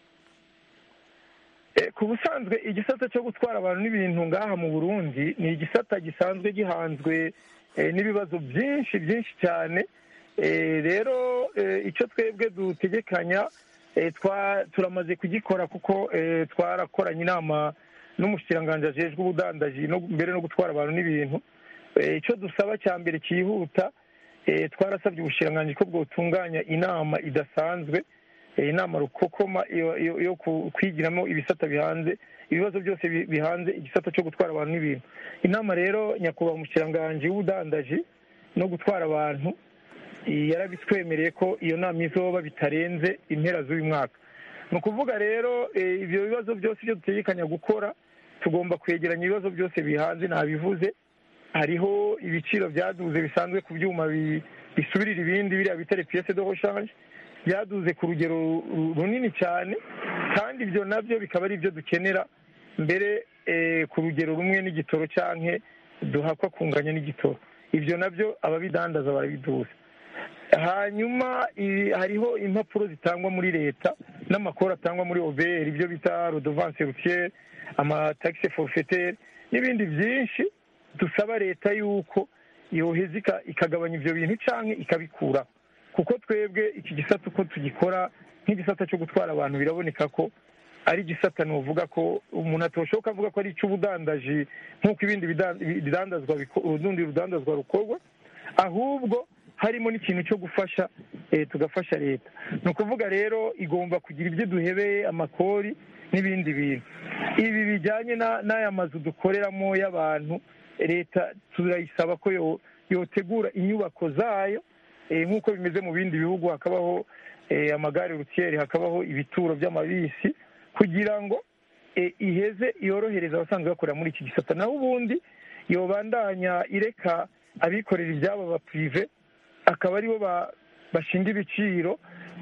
ku busanzwe igisata cyo gutwara abantu n'ibintu ngaha mu burundi ni igisata gisanzwe gihanzwe n'ibibazo byinshi byinshi cyane rero icyo twebwe dutegekanya turamaze kugikora kuko twarakoranye inama n'umushyiranganje ajejwe ubudandaji mbere no gutwara abantu n'ibintu icyo dusaba cya mbere cyihuta twarasabye ubushyiranganje ko bwotunganya inama idasanzwe inama rukokoma yo kwigiramo ibisata bihanze ibibazo byose bihanze igisata cyo gutwara abantu n'ibintu inama rero nyakubahwa umushyiranganje w'ubudandaji no gutwara abantu yarabitwemereye ko iyo nama izoba bitarenze impera z'uyu mwaka ni ukuvuga rero ibyo bibazo byose ibyo dutegekanya gukora tugomba kwegeranya ibibazo byose bihanze ntabivuze hariho ibiciro byaduze bisanzwe ku byuma bisubirira ibindi biriya bita piyese de roshanje byaduze ku rugero runini cyane kandi ibyo nabyo bikaba ari ibyo dukenera mbere ku rugero rumwe n'igitoro cyangwa duhakwa kunganya n'igitoro ibyo nabyo ababidandaza barabiduza hanyuma hariho impapuro zitangwa muri leta n'amakuru atangwa muri oberi ibyo bita rodovanse rutiyeri amatagisi forufeteri n'ibindi byinshi dusaba leta yuko yoheza ikagabanya ibyo bintu cyangwa ikabikura kuko twebwe iki gisata uko tugikora nk'igisata cyo gutwara abantu biraboneka ko ari igisata nuvuga ko umuntu atoshoka avuga ko ari icy'ubudandaji nk'uko ibindi bidandazwa urundi rudandazwa rukorwa ahubwo harimo n'ikintu cyo gufasha tugafasha leta ni ukuvuga rero igomba kugira ibyo duhebeye amakori n'ibindi bintu ibi bijyanye n'aya mazu dukoreramo y'abantu leta turayisaba ko yotegura inyubako zayo nk'uko bimeze mu bindi bihugu hakabaho amagare rutiyeri hakabaho ibituro by'amabisi kugira ngo iheze yorohereza abasanzwe bakorera muri iki gisata naho ubundi yobandanya ireka abikorera ibyabo bapurive akaba aribo bashinga ibiciro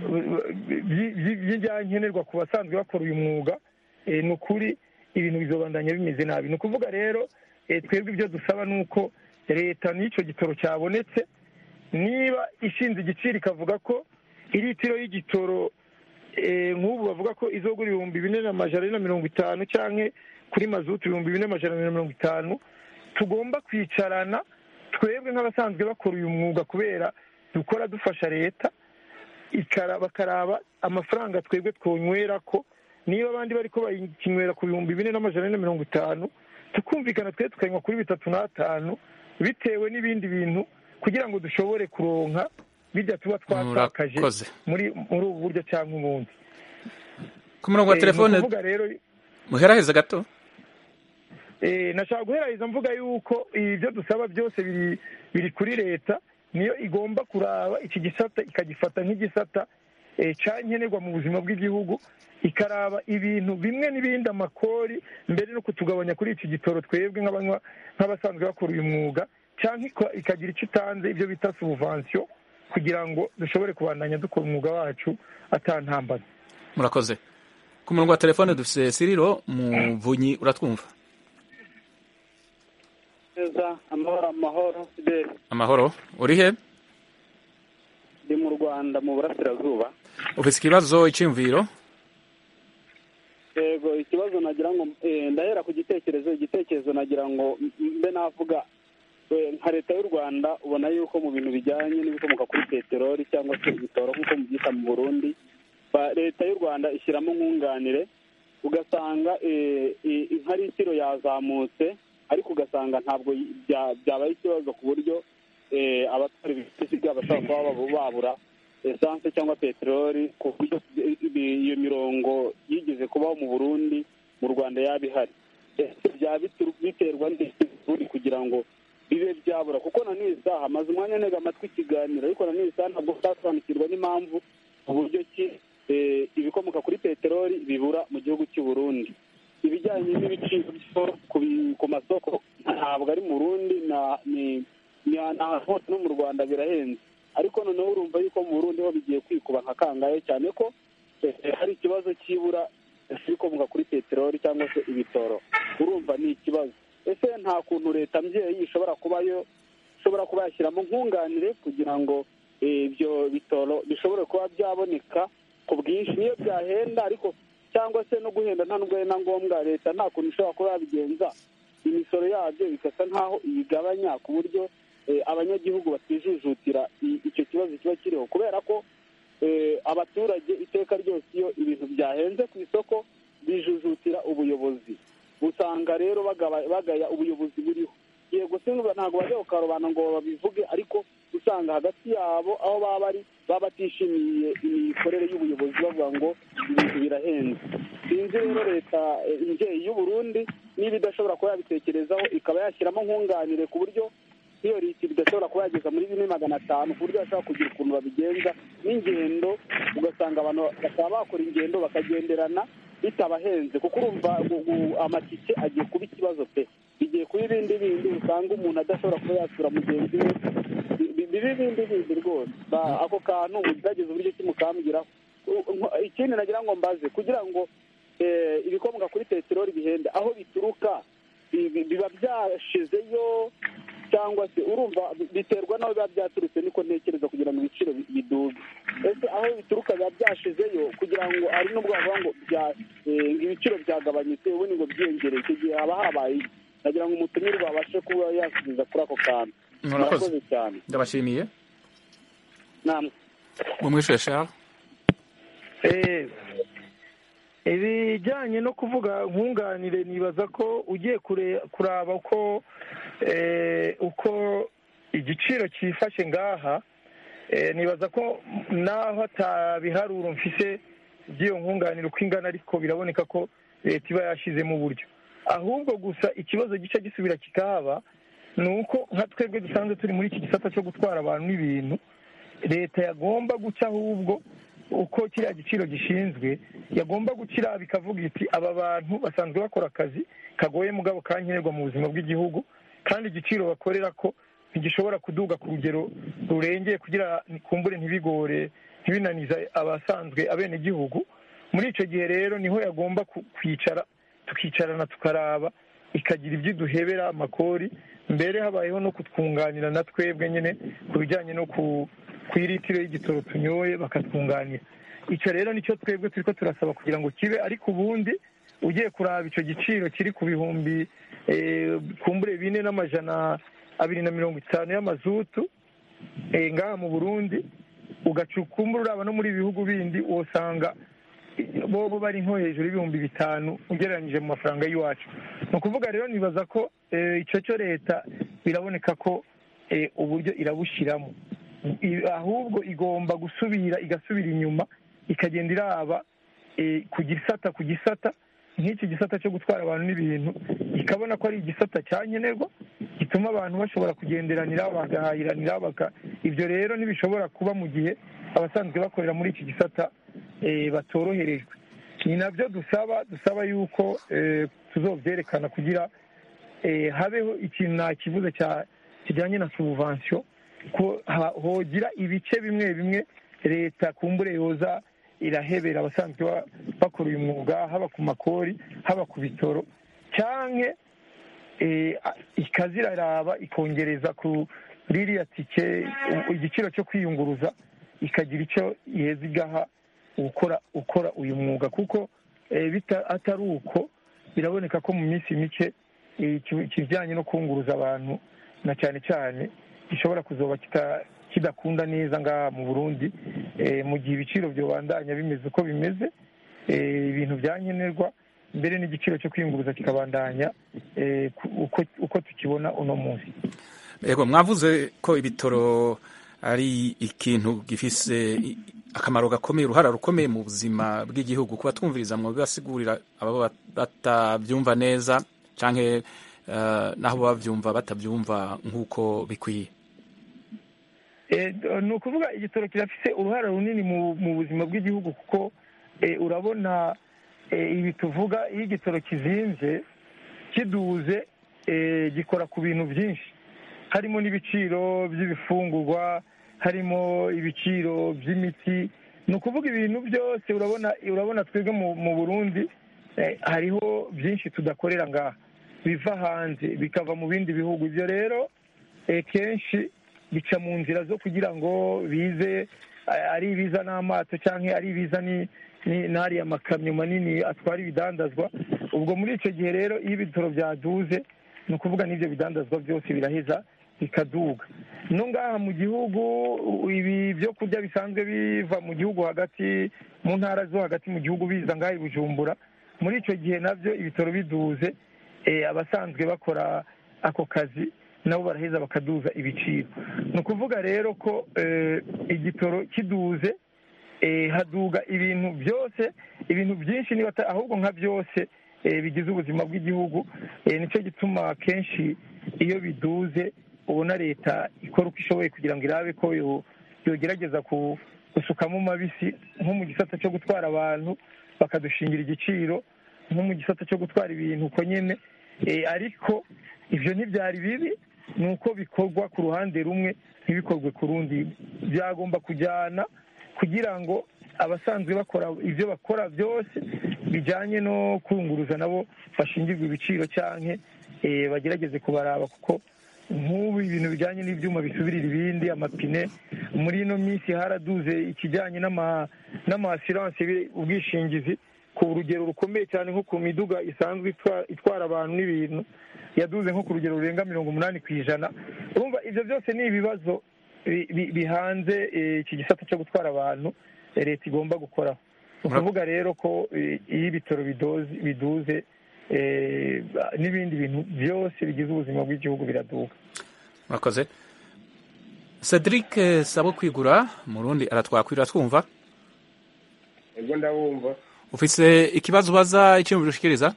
by'ibyankenerwa ku basanzwe bakora uyu mwuga ni ukuri ibintu bizobandanya bimeze nabi ni ukuvuga rero twebwe ibyo dusaba ni uko leta n'icyo gitoro cyabonetse niba ishinze igiciro ikavuga ko iritiro y'igitoro nk'ubu bavuga ko izogura ibihumbi bine n'amajana ane na mirongo itanu cyangwa kuri mazutu ibihumbi bine n'amajana ane na mirongo itanu tugomba kwicarana twebwe nk'abasanzwe bakora uyu mwuga kubera dukora dufasha leta bakaraba amafaranga twebwe twonywera ko niba abandi bari ko bakinywera ku bihumbi bine n'amajana ane na mirongo itanu tukumvikana twe tukanywa kuri bitatu n'atanu bitewe n'ibindi bintu kugira ngo dushobore kuronka bijya tuba twatakaje muri muri ubu buryo cyangwa ubundi ku murongo wa telefone muheraheza gato nashaka guheraheza mvuga yuko ibyo dusaba byose biri kuri leta niyo igomba kuraba iki gisata ikagifata nk'igisata cyankenerwa mu buzima bw'igihugu ikaraba ibintu bimwe n'ibindi amakori mbere no kutugabanya kuri iki gitoro twebwe nk'abasanzwe bakora uyu mwuga cyangwa ikagira icyo itanze ibyo bita subuvansiyo kugira ngo dushobore kubandanya dukora umwuga wacu atantambana murakoze ku murongo wa telefone dufite siriro muvunyi uratwumva neza amahoro amahoro fideli amahoro uri he ndi mu rwanda mu burasirazuba ufite ikibazo icyumviro yego ikibazo nagira ngo ndahera ku gitekerezo igitekerezo nagira ngo mbe navuga nka leta y'u rwanda ubona yuko mu bintu bijyanye n'ibikomoka kuri peteroli cyangwa se ibitoro nk'uko mubyita mu burundi leta y'u rwanda ishyiramo nkunganire ugasanga nka litiro yazamutse ariko ugasanga ntabwo byabaye ikibazo ku buryo eh, abatwara ibinyabiziga bashobora kuba babu- babura esanse cyangwa peteroli ku buryo ibi- iyo mirongo yigeze kubaho mu burundi mu rwanda yaba ihari ese byaba bitu- biterwa n'iki kugira ngo bibe byabura kuko na n'iyi saha maze umwanya ntega amatwi ikiganiro ariko na n'iyi saha ntabwo ndasobanukirwa n'impamvu uburyo ki eh, ibikomoka kuri peteroli bibura mu gihugu cy'u Burundi ibijyanye n'ibiciro byo ku bi- ku masoko ntabwo ari mu Burundi na ni ni ahantu hose no mu Rwanda birahenze ariko noneho urumva yuko mu Burundi ho bigiye kwikuba nka kangahe cyane ko eh, hari ikibazo cy'ibura ibikomoka kuri peteroli cyangwa se ibitoro urumva ni ikibazo ese nta kuntu leta mbyeyi ishobora kubayo ishobora kuba yashyiramo nkunganire kugira ngo eh, ibyo bitoro bishobore kuba byaboneka ku bwinshi niyo byahenda ariko cyangwa se no guhenda nta nubwo ari na ngombwa leta nta kuntu ishobora kuba yabigenza imisoro yabyo bigasa nk'aho iyigabanya ku buryo eh, abanyagihugu batijujutira i- icyo kibazo kiba kiriho kubera ko eh, abaturage iteka ryose iyo ibintu byahenze ku isoko bijujutira ubuyobozi usanga rero bagaba- bagaya ubuyobozi buriho yego sinumva ntabwo bajya ku karubanda ngo babivuge ariko usanga hagati yabo aho baba bari baba batishimiye imikorere y'ubuyobozi bavuga ngo ibintu birahenze sinzi rero leta eh, imbyeyi y'u Burundi niba idashobora kuba yabitekerezaho ikaba yashyiramo nkunganire ku buryo iyo leta idashobora kuba yageza muri bine magana atanu ku buryo bashobora kugira ukuntu babigenza n'ingendo ugasanga abantu bakaba bakora ingendo bakagenderana bitabahenze kuko urumva gu- gu- amatike agiye kuba ikibazo pe bigiye kuba ibindi bindi usanga umuntu adashobora kuba yasura mugenzi we Bi- bi- bibe ibindi bindi rwose Ba- ako kantu mugerageze uburyo ki mukambwiraho U- nko- ikindi nagira ngo mbaze kugira ngo eh, ibikomoka kuri peteroli bihende aho bituruka bi- bi- biba byashizeyo cyangwa se urumva bi- biterwa n'aho biba byaturutse niko ntekereza kugira ngo ibiciro bi- biduge ese aho bituruka biba byashizeyo kugira ngo ari n'ubwo bavuga ngo bya- eh, ngo ibiciro byagabanyutse ubundi ngo byiyongereye icyo gihe haba habaye iki? nagira ngo umutumirwa abashe kuba yasubiza kuri ako kantu Murakoze. murakoze cyane ndabashimiye namwe mumwishuye Charles Eh, ibijyanye no kuvuga nkunganire nibaza ko ugiye kure- kuraba uko eh, uko igiciro cyifashe ngaha eh, nibaza ko naho atabiharuro mfise by'iyo nkunganire uko ingana ariko biraboneka ko leta iba yashyizemo uburyo ahubwo gusa ikibazo gica gisubira kikahaba ni uko nka twebwe dusanzwe turi muri iki gisata cyo gutwara abantu n'ibintu leta yagomba guca ahubwo uko kiriya giciro gishinzwe yagomba gukira bikavuga iti aba bantu basanzwe bakora akazi kagoye mugabo kankenerwa mu buzima bw'igihugu kandi igiciro bakorera ko ntigishobora kuduga ku rugero rurengeye kugira kumbure ntibigore ntibinanize abasanzwe abenegihugu muri icyo gihe rero niho yagomba ku- kwicara tukicarana tukaraba ikagira ibyo iduhebera amakori mbere habayeho no kutwunganira na twebwe nyine ku bijyanye no ku ku iritiro y'igitoro tunyoye bakatwunganira icyo rero nicyo twebwe turi ko turasaba kugira ngo kibe ariko ubundi ugiye kuraba icyo giciro kiri ku bihumbi eh, kumbure bine n'amajana abiri na mirongo itanu y'amazutu eh, ngaha mu burundi ugaca ukumbura uraba no muri ibi bihugu bindi usanga bobo bari nko hejuru y'ibihumbi bitanu ugereranyije mu mafaranga y'iwacu ni ukuvuga rero nibaza ko eh, icyo cyo leta biraboneka ko eh, uburyo irabushyiramo I- ahubwo igomba gusubira igasubira inyuma ikagenda iraba eh, ku gisata ku gisata nk'iki gisata cyo gutwara abantu n'ibintu ikabona ko ari igisata cyankenerwa gituma abantu bashobora kugenderanira bagahahiranira baka ibyo rero ntibishobora kuba mu gihe abasanzwe bakorera muri iki gisata eh, batoroherejwe ni nabyo dusaba dusaba yuko eh, tuzobyerekana kugira eh, habeho ikintu nakivuze cya kijyanye na subvansiyo ko ha- hogira ibice bimwe bimwe leta kumbure yoza irahebera abasanzwe ba- bakora uyu mwuga haba ku makori haba ku bitoro cyangwa ikaziraraba ikongereza ku ririya tike u- igiciro cyo kwiyunguruza ikagira icyo yeza igaha ukora ukora uyu mwuga kuko eh, bita- atari uko biraboneka ko mu minsi mike eh, iki- ikijyanye no kunguruza abantu na cyane cyane gishobora kuzoba kita- kidakunda neza ngaha mu burundi eh, mu gihe ibiciro byobandanya bimeze uko bimeze eh, ibintu byankenerwa mbere n'igiciro cyo kwiyunguruza kikabandanya eh, ku- uko uko tukibona uno munsi yego mwavuze ko ibitoro ari ikintu gifise i- akamaro gakomeye uruhara rukomeye mu buzima bw'igihugu kuba twumviriza mu bibasigurira ababa batabyumva neza canke eh, naho bavyumva batabyumva nk'uko bikwiye Eh, ni ukuvuga igitoro kirafise uruhare runini mu mu buzima bw'igihugu kuko eh, urabona eh, ibi tuvuga iyo igitoro kizinze kiduze eh, gikora ku bintu byinshi harimo n'ibiciro by'ibifungurwa harimo ibiciro by'imiti ni ukuvuga ibintu byose urabona urabona twebwe mu mu burundi eh, hariho byinshi tudakorera ngaha biva hanze bikava mu bindi bihugu ibyo rero eh, kenshi bica mu nzira zo kugira ngo bize eh, ari ibiza n'amato cyangwa ari ibiza ni- ni- n'ariya makamyo manini atwara ibidandazwa ubwo muri icyo gihe rero iyo ibitoro byaduze ni ukuvuga n'ibyo bidandazwa byose biraheza bikaduga no ngaha mu gihugu u- ibi byo kurya bisanzwe biva mu gihugu hagati mu ntara zo hagati mu gihugu biza ngaha i bujumbura muri icyo gihe nabyo ibitoro biduze eh, abasanzwe bakora ako kazi nabo baraheza bakaduza ibiciro ni ukuvuga rero ko eh, igitoro kiduze eh, haduga ibintu byose ibintu byinshi niba ata- ahubwo nka byose eh, bigize ubuzima bw'igihugu eh, nicyo gituma kenshi iyo biduze ubona leta ikora uko ishoboye kugira ngo irabe ko yo- yogerageza ku- gusukamo mabisi nko mu gisata cyo gutwara abantu bakadushingira igiciro nko mu gisata cyo gutwara ibintu uko nyine Eh, ariko ibyo ntibyari bibi ni uko bikorwa ku ruhande rumwe ntibikorwe ku rundi byagomba kujyana kugira ngo abasanzwe bakora ibyo bakora byose bijyanye no kunguruza nabo bashingirwe ibiciro cyangwa bagerageze kubaraba kuko nk'ubu ibintu bijyanye n'ibyuma bisubirira ibindi amapine muri ino minsi haraduze ikijyanye n'ama n'amasiranse ubwishingizi ku rugero rukomeye cyane nko ku miduga isanzwe itwa- itwara abantu n'ibintu yaduze nko ku rugero rurenga mirongo umunani ku ijana urumva ibyo byose ni ibibazo bi- bi- bihanze eh, iki gisata cyo gutwara abantu eh, leta igomba gukoraho ni ukuvuga rero ko eh, iyo ibitaro bidoze biduze eh, n'ibindi bintu byose bigize ubuzima bw'igihugu biraduka murakoze cedric eh, sabo kwigura murundi aratwakwira twumva ego ndabumva ufise ikibazo ubaza icyiyumviro ushikiriza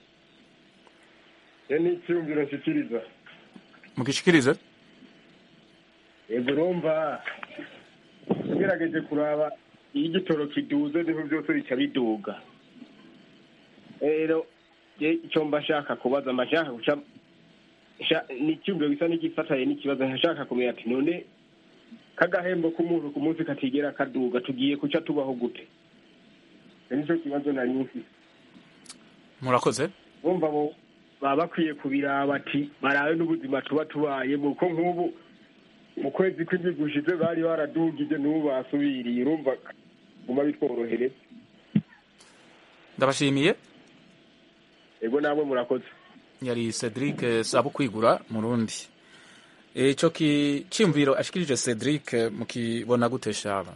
ye ni icyumviro nshyikiriza mugishikirize ego urumva ugerageje kuraba iyo igitoro kiduze niho byose bica biduga rero je icyo mba nshaka kubaza mba nshaka guca sha- ni icyumviro gisa n'igifatanye n'ikibazo nshaka kumenya ati none kagahembo k'umuntu ku munsi katigera kaduga tugiye kuca tubaho gute icyo nicyo kibazo nari mfite murakoze bumva bo baba bakwiye kubiraba ati barabe n'ubuzima tuba tubayemo ko nk'ubu mu kwezi kw'indwi gushize bari baradugije n'ubu basubiriye urumva guma bitworohereza ndabashimiye ego namwe murakoze yari cedric eh, sabo kwigura murundi ico ki- ciyumviro ashikirije cedric eh, mukibona gute shaba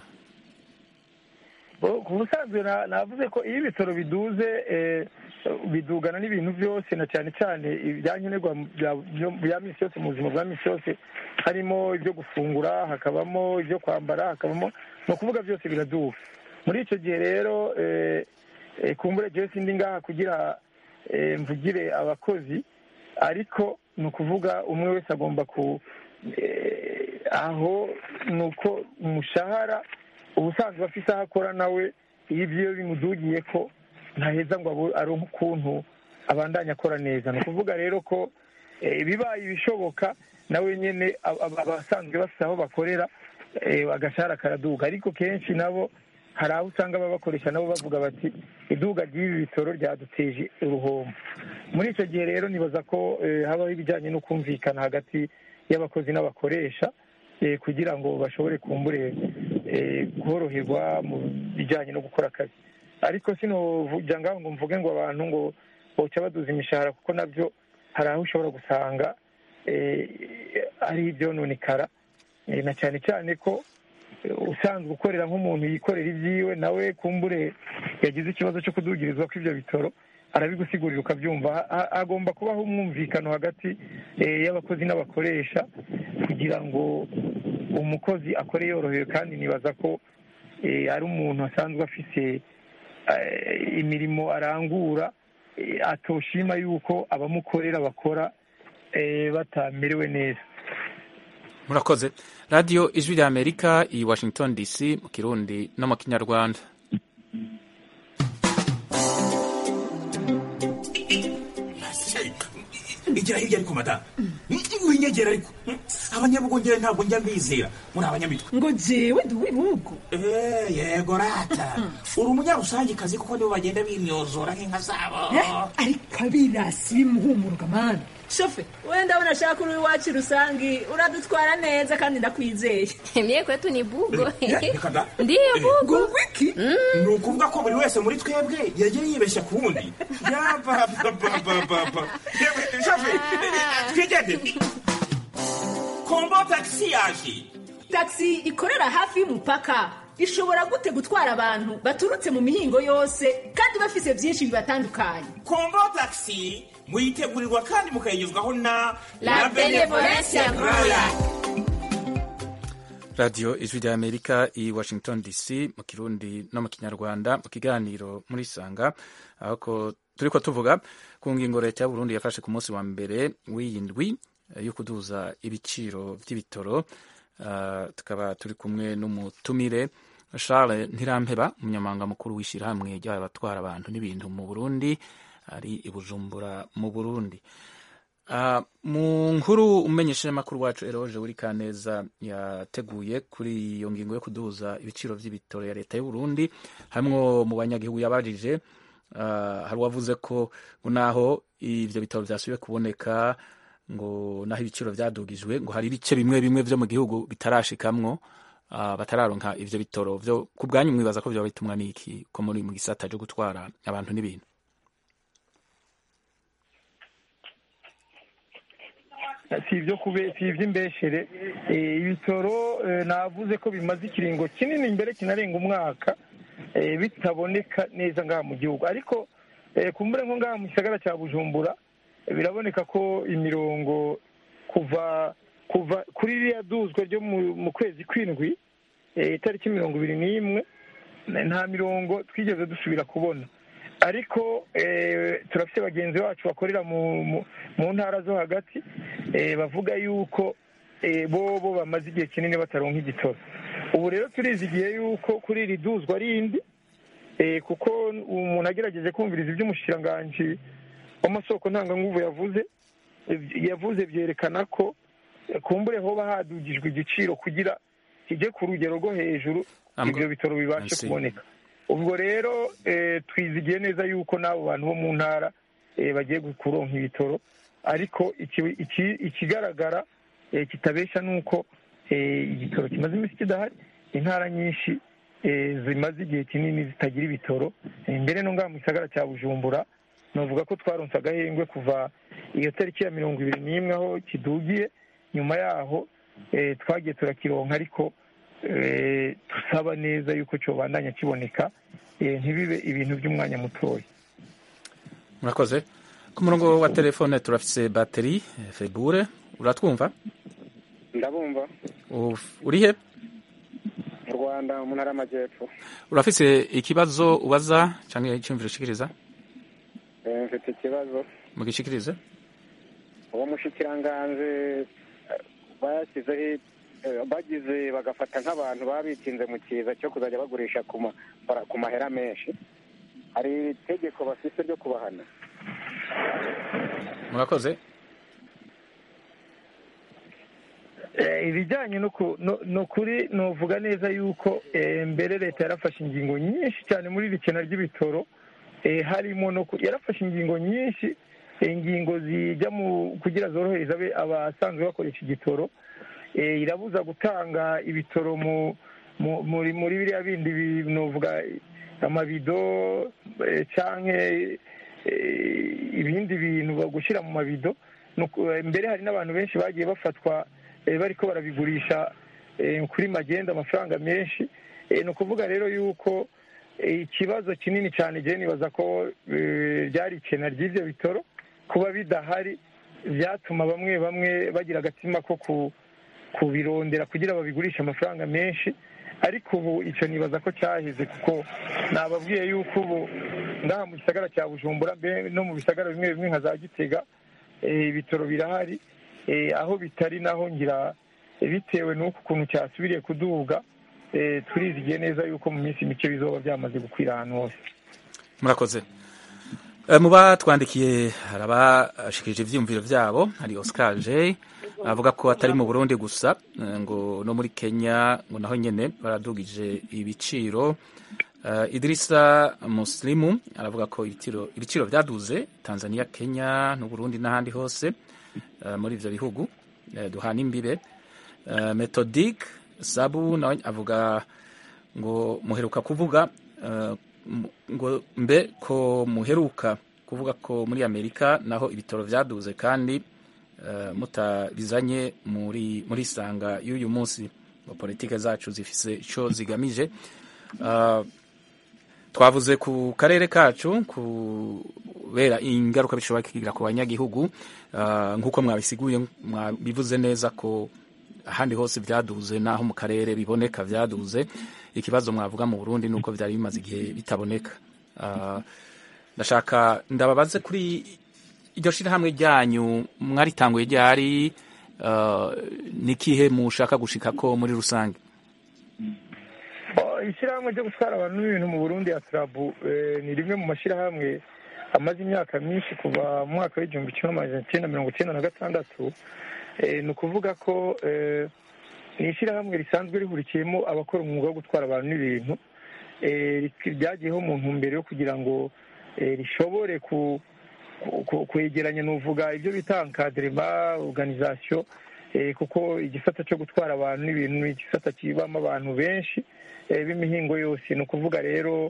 Bo- ku busanzwe na- navuze ko iyo ibitaro biduze eh, bidugana n'ibintu byose na cyane cyane ibyankenerwa bya- byo- bya minsi yose mu buzima bwa minsi yose harimo ibyo gufungura hakabamo ibyo kwambara hakabamo ni ukuvuga byose biraduga muri icyo gihe rero eh, eh, kumbure jewe sindi ngaha kugira eh, mvugire abakozi ariko ni ukuvuga umwe wese agomba ku eh, aho ni uko umushahara ubusanzwe afite aho akora nawe iyo ibyo bimudugiye ko ntaheza ngo abu- aronke ukuntu abandanya akora neza ni ukuvuga rero ko eh, bibaye ibishoboka nawe nyine ab- ab- abasanzwe bafite aho bakorera eh, agashahara karaduga ariko kenshi nabo hari aho usanga babakoresha nabo bavuga bati iduga ry'ibi bitoro ryaduteje uruhombo muri icyo gihe rero nibaza ko eh, habaho ibijyanye no kumvikana hagati y'abakozi n'abakoresha eh, kugira ngo bashobore kumbure eh, koroherwa mu bijyanye no gukora akazi ariko sinovuga ngaho ngo mvuge ngo abantu ngo boca baduza imishahara kuko nabyo hari aho ushobora gusanga eh, ari ibyononekara Eh, na cyane cyane ko eh, usanzwe ukorera nk'umuntu yikorera ibyiwe nawe kumbure yagize ikibazo cyo kudugirizwa kw'ibyo bitoro arabigusigurira ukabyumva Ha- ha- hagomba kubaho umwumvikano hagati eh, y'abakozi n'abakoresha kugira ngo umukozi akore yorohewe kandi nibaza ko eh, ari umuntu asanzwe afise eh, imirimo arangura eh, atoshima yuko abamukorera bakora eh, batamerewe neza murakoze radiyo ijwi rya amerika i washington dc mu kirundi no mu kinyarwanda igira hirya ariko madamu winyegera ariko abanyabugongera ntabwo njya mbizera muri abanyamitwe ngo jewe ndi uw'ibihugu Eh, yego rata uri umunyarusangikazi kuko nibo bagenda bimyozora nk'inka zabo ariko abirasi bimuhumuruka mani shofe we ndabona ashaka uri iwacu rusangi uradutwara neza kandi ndakwizeye Mie kwetu ni bugo. reka da Ndiyo bugo. wiki ni ukuvuga ko buri wese muri twebwe yagiye yibeshya ku wundi yabababababa shafe twigendere kombo tagisi yaje taxi ikorera hafi y'umupaka ishobora gute gutwara abantu baturutse mu mihingo yose kandi bafise byinshi bibatandukanye kombo tagisi muyitegurirwa kandi mukayigezwaho na La Benevolencia Royal. radiyo ijwi rya amerika i washington dc mu kirundi no mu kinyarwanda mu kiganiro muri sanga aho ko turi ko tuvuga ku ngingo leta ya burundi yafashe ku munsi wa mbere w'iyi ndwi eh, yo kuduza ibiciro by'ibitoro Ah, tukaba turi kumwe n'umutumire charles ntirampeba umunyamabanga mukuru w'ishyirahamwe ry'abatwara abantu n'ibintu mu burundi ari i bujumbura mu burundi Ah, mu nkuru umenyesheje amakuru wacu eroje uri kaneza yateguye kuri iyo ngingo yo kuduza ibiciro by'ibitoro ya leta y'u Burundi hamwe mu banyagihugu yabajije ah, hari uwavuze ko ngo naho ivyo bitoro vyasubiye kuboneka ngo naho ibiciro vyadugijwe ngo hari ibice bimwe bimwe vyo mu gihugu bitarashikamwo ah, batararonka ivyo bitoro vyo ku bwanyu mwibaza ko vyoba bitumwa n'iki ko muri mu gisata co gutwara abantu n'ibintu si ibyo kube si iby'imbeshere Eh, ibitoro eh, navuze ko bimaze ikiringo kinini imbere kinarenga umwaka eh, bitaboneka neza ngaha mu gihugu ariko eh, kumbure nko ngaha mu gisagara cya bujumbura eh, biraboneka ko imirongo kuva kuva kuri ririya duzwa ryo mu- mu kwezi kw'indwi eh, itariki mirongo ibiri n'imwe nta mirongo twigeze dusubira kubona ariko eh, turafite bagenzi bacu bakorera mu mu- mu ntara zo hagati eh, bavuga yuko eh, bo bo bamaze igihe kinini bataronka igitoro ubu rero turizigiye yuko kuri iri duzwa rindi eh, kuko umuntu agerageje kumviriza iby'umushikiranganji w'amasoko ntanganguvu yavuze eh, yavuze byerekana ko eh, kumbure hoba hadugijwe igiciro kugira kijye ku rugero rwo hejuru Amgo- ibyo bitoro bibashe Merci. kuboneka ubwo rero eh, twizigiye neza yuko n'abo bantu bo mu ntara eh, bagiye kuronka ibitoro ariko iki- iki- ikigaragara eh, kitabesha ni uko eh, igitoro kimaze iminsi kidahari intara nyinshi eh, zimaze igihe kinini zitagira ibitoro Eh, mbere no ngaha mu gisagara cya bujumbura navuga ko twaronse agahengwe kuva iyo tariki ya mirongo ibiri n'imwe aho kidugiye nyuma yaho eh, twagiye turakironka ariko eh, dusaba neza yuko cyobandanya kiboneka eh, ntibibe ibintu by'umwanya mutoya murakoze ku murongo wa telefone turafise bateri eh, febure uratwumva ndabumva Uf- uri he mu rwanda mu ntara y'amajyepfo urafise ikibazo ubaza canke iciyumviro ushikiriza Eh, mfite ikibazo mugishikirize uwo mushikiranganji eh, bashyizeho eh, bagize bagafata nk'abantu baba bitinze mu kiza cyo kuzajya bagurisha ku ma- bara- ku mahera menshi hari itegeko bafite ryo kubahana murakoze Eh, ibijyanye no ku- no- no kuri novuga neza yuko eh, mbere leta yarafashe ingingo nyinshi cyane muri iri kena ry'ibitoro eh, harimo no ku- yarafashe ingingo nyinshi eh, ingingo zijya mu kugira zorohereza abe- abasanzwe bakoresha igitoro eh, irabuza gutanga ibitoro mu mu- muri muri biriya bindi bi- novuga amabido eh, canke eh, ibindi bintu bagushyira mu mabido Nuko, eh, mbere hari n'abantu benshi bagiye bafatwa eh, bariko barabigurisha eh, kuri magenda amafaranga menshi Eh, ni ukuvuga rero yuko ikibazo kinini cyane igihe nibaza ko ryari ikena ry'ibyo bitoro kuba bidahari byatuma bamwe bamwe bagira agatima ko kubirondera kugira babigurishe amafaranga menshi ariko ubu icyo nibaza ko cyaheze kuko nababwiye yuko ubu ngaha mu gisagara cya bujumbura no mu bisagara bimwe bimwe nka za gitega ibitoro birahari aho bitari naho ngira bitewe n'uko ukuntu cyasubiriye kuduga turizigiye neza yuko mu minsi mike bizoba byamaze gukwira ahantu hose murakoze mu batwandikiye hari abashikirije ibyiyumviro byabo hari Oscar J avuga ko atari mu Burundi gusa ngo no muri Kenya ngo naho nyene baradugije ibiciro Idrisa Muslimu aravuga ko ibiciro ibiciro byaduze Tanzania Kenya no Burundi n'ahandi hose muri ivyo bihugu duhana imbibe Methodic Sabu nawe avuga ngo muheruka kuvuga ngo mbe ko muheruka kuvuga ko muri amerika naho ibitoro byaduze kandi mutabizanye muri muri sanga y'uyu munsi ngo politike zacu zifise icyo zigamije twavuze ku karere kacu kubera ingaruka bishobora kugira ku banyagihugu nk'uko mwabisiguye mwabivuze neza ko ahandi hose byaduze naho mu karere biboneka byaduze ikibazo mwavuga mu Burundi nuko byari bimaze igihe bitaboneka ndashaka ndababaze kuri iryo shirahamwe ryanyu mwaritanguye ryari n'ikihe mushaka gushika ko muri rusange ishyirahamwe ryo gutwara abantu n'ibintu mu burundi ya turabu ni rimwe mu mashyirahamwe amaze imyaka myinshi kuva mu mwaka w'igihumbi kimwe magana cyenda mirongo icyenda na gatandatu ni ukuvuga ko ni ishyirahamwe risanzwe rihurikiyemo abakora umwuga wo gutwara abantu n'ibintu ryagiyeho mu ntumbero yo kugira ngo rishobore kwegeranya nuvuga ibyo bita nkaderema oruganizasiyo kuko igisata cyo gutwara abantu n'ibintu ni igisata kibamo abantu benshi b'imihingo yose ni ukuvuga rero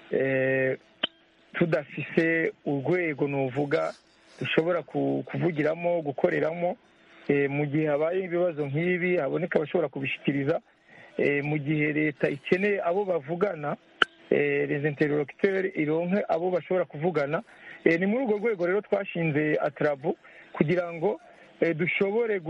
tudafise urwego nuvuga dushobora kuvugiramo gukoreramo mu gihe habaye ibibazo nk'ibi haboneka abashobora kubishyikiriza mu gihe leta ikeneye abo bavugana rezenterorokiteri ironke abo bashobora kuvugana ni muri urwo rwego rero twashinze atarabu kugira ngo dushobore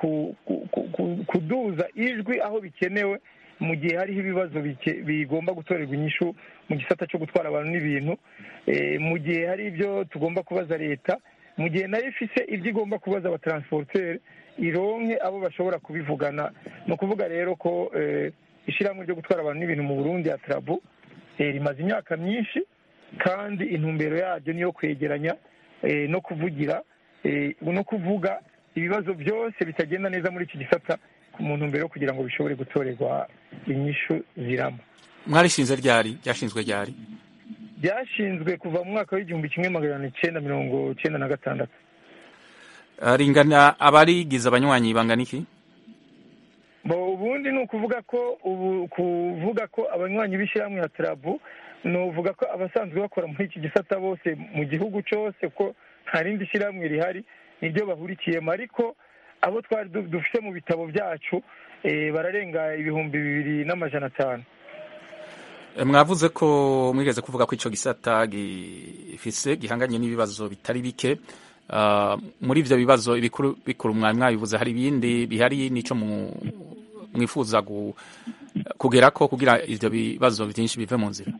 kuduza ijwi aho bikenewe mu gihe hariho ibibazo bigomba gutorerwa inyishu mu gisata cyo gutwara abantu n'ibintu mu gihe hari ibyo tugomba kubaza leta mu gihe nayo ifise ibyo igomba kubaza abatransporteri ironke abo bashobora kubivugana ni ukuvuga rero ko ishyirahamwe ryo gutwara abantu n'ibintu mu burundi ya tarabu rimaze imyaka myinshi kandi intumbero yaryo niyo kwegeranya no kuvugira no kuvuga ibibazo byose bitagenda neza muri iki gisata mu ntumbero yo kugira ngo bishobore gutorerwa inyishu zirama mwarishinze ryari ryashinzwe ryari byashinzwe kuva mu mwaka w'igihumbi kimwe magana cyenda mirongo cyenda na gatandatu ringana abarigize abanywanyi bangana iki ubundi ni ukuvuga ko ubu kuvuga ko abanywanyi b'ishyirahamwe ya tarabu ni uvuga ko abasanzwe bakora muri iki gisata bose mu gihugu cyose ko nta rindi shyirahamwe rihari niryo bahurikiyemo ariko abo twari dufite mu bitabo byacu bararenga ibihumbi bibiri n'amajana atanu mwavuze ko mwigeze kuvuga ko icyo gisata gifise gihanganye n'ibibazo bitari bike muri ibyo bibazo ibikuru bikuru mwari mwabivuze hari ibindi bihari n'icyo mwifuza kugera ko kugira ibyo bibazo byinshi bive mu nzira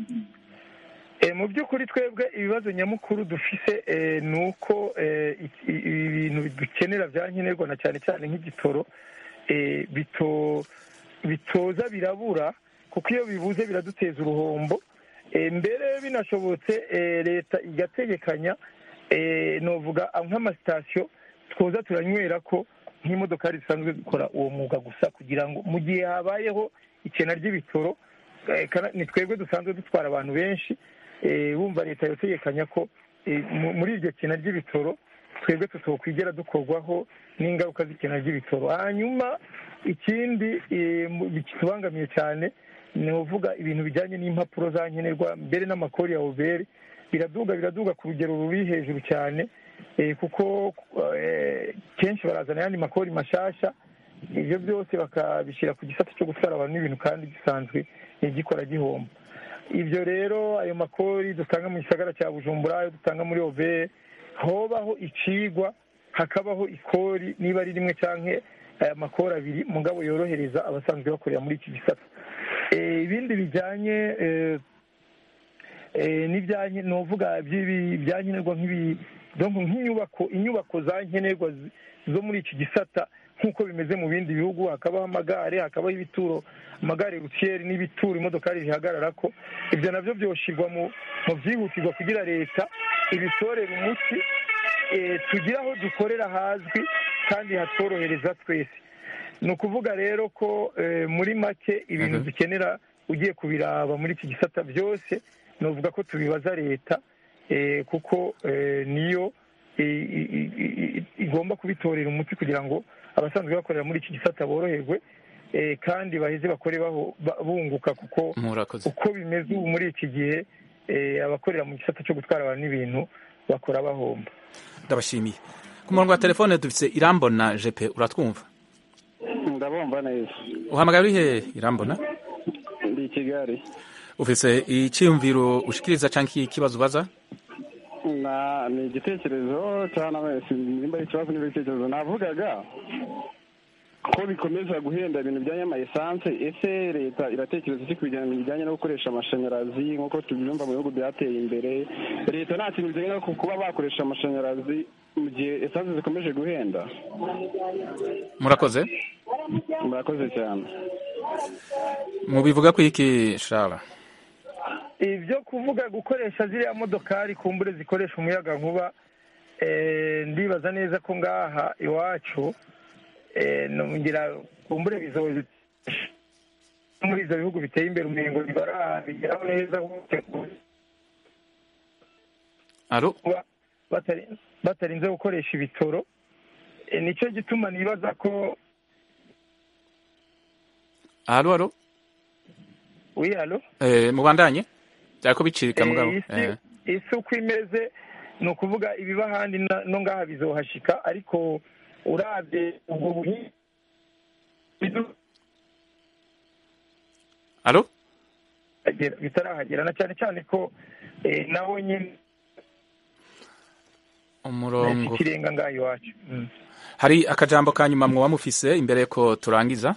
mu by'ukuri twebwe ibibazo nyamukuru dufise ni uko ibintu dukenera bya nkenerwa na cyane cyane nk'igitoro bitoza birabura kuko iyo bibuze biraduteza uruhombo mbere binashobotse leta igategekanya nuvuga nk'amasitasiyo twoza turanywera ko nk'imodokari zisanzwe zikora uwo mwuga gusa kugira ngo mu gihe habayeho ikena ry'ibitoro ni twebwe dusanzwe dutwara abantu benshi bumva leta yotegekanya ko muri iryo kena ry'ibitoro twebwe tutokwigera dukorwaho n'ingaruka z'ikena ry'ibitoro hanyuma ikindi kitubangamiye cyane ni uvuga ibintu bijyanye n'impapuro za nkenerwa mbere n'amakori ya oberi biraduga biraduga ku rugero ruri hejuru cyane kuko kenshi barazana ayandi makori mashasha ibyo byose bakabishyira ku gisata cyo gutwara abantu n'ibintu kandi gisanzwe gikora gihomba ibyo rero ayo makori dutanga mu gisagara cya bujumbura ayo dutanga muri ove hobaho icigwa hakabaho ikori niba ari rimwe cyangwa aya makori abiri mugabo yorohereza abasanzwe bakorera muri iki gisata Eh, ibindi bijyanye eh, eh, n'ibyanke ni uvuga by'ibi byankenerwa nk'ibi donc nk'inyubako inyubako za nkenerwa zi- zo muri iki gisata nk'uko bimeze mu bindi bihugu hakabaho amagare hakabaho ibituro amagare rutiyeri n'ibituro imodokari zihagarara ko ibyo nabyo byoshyirwa mu mu byihutirwa kugira leta ibitorere umuti eh, tugire aho dukorera hazwi kandi hatworohereza twese ni ukuvuga rero ko eh, muri make ibintu dukenera ugiye kubiraba muri iki gisata byose ni uvuga ko tubibaza leta eh, kuko eh, niyo i- i- i- i- igomba kubitorera umuti kugira ngo abasanzwe bakorera muri iki gisata boroherwe eh, kandi baheze bakore baho- ba- bunguka kuko murakoze uko bimeze ubu muri iki gihe eh, abakorera mu gisata cyo gutwara abantu n'ibintu bakora bahomba ndabashimiye ku murongo wa telefone dufite irambona jepe uratwumva ndabumva neza uhamagara uri he irambona ndi i kigali ufite icyiyumviro ushikiriza cyangwa ikibazo ubaza na ni igitekerezo cyangwa wese nimba ari ikibazo niba igitekerezo navugaga ko bikomeza guhenda ibintu bijyanye n'amayesanse ese leta iratekereza iki ku bijyanye bijyanye no gukoresha amashanyarazi nk'uko tubyumva mu bihugu byateye imbere leta nta kintu biteganya ku kuba bakoresha amashanyarazi mu gihe esanse zikomeje guhenda murakoze murakoze cyane mubivuga ku iki shara ibyo kuvuga gukoresha ziriya modokari kumbure zikoresha umuyaga nkuba eh, ndibaza neza ko ngaha iwacu eh, ngira kumbure bizo muri ibyo bihugu biteye imbere umengo ntibarabigeraho neza alo kuba batari- batarinze gukoresha ibitoro Eh, nicyo gituma nibaza ko alo alo wi alo eh, mubandanye byariko bicika Eh, mugabo isi eh. isi uko imeze ni ukuvuga ibiba ahandi na- no ngaha bizohashika ariko urabye ubwo buhinzi alo bitagera- bitarahagera na cyane cyane ko eh, nawe nyine umurongo ikirenga ngaha iwacu Mm. hari akajambo ka nyuma mwoba mufise imbere ko turangiza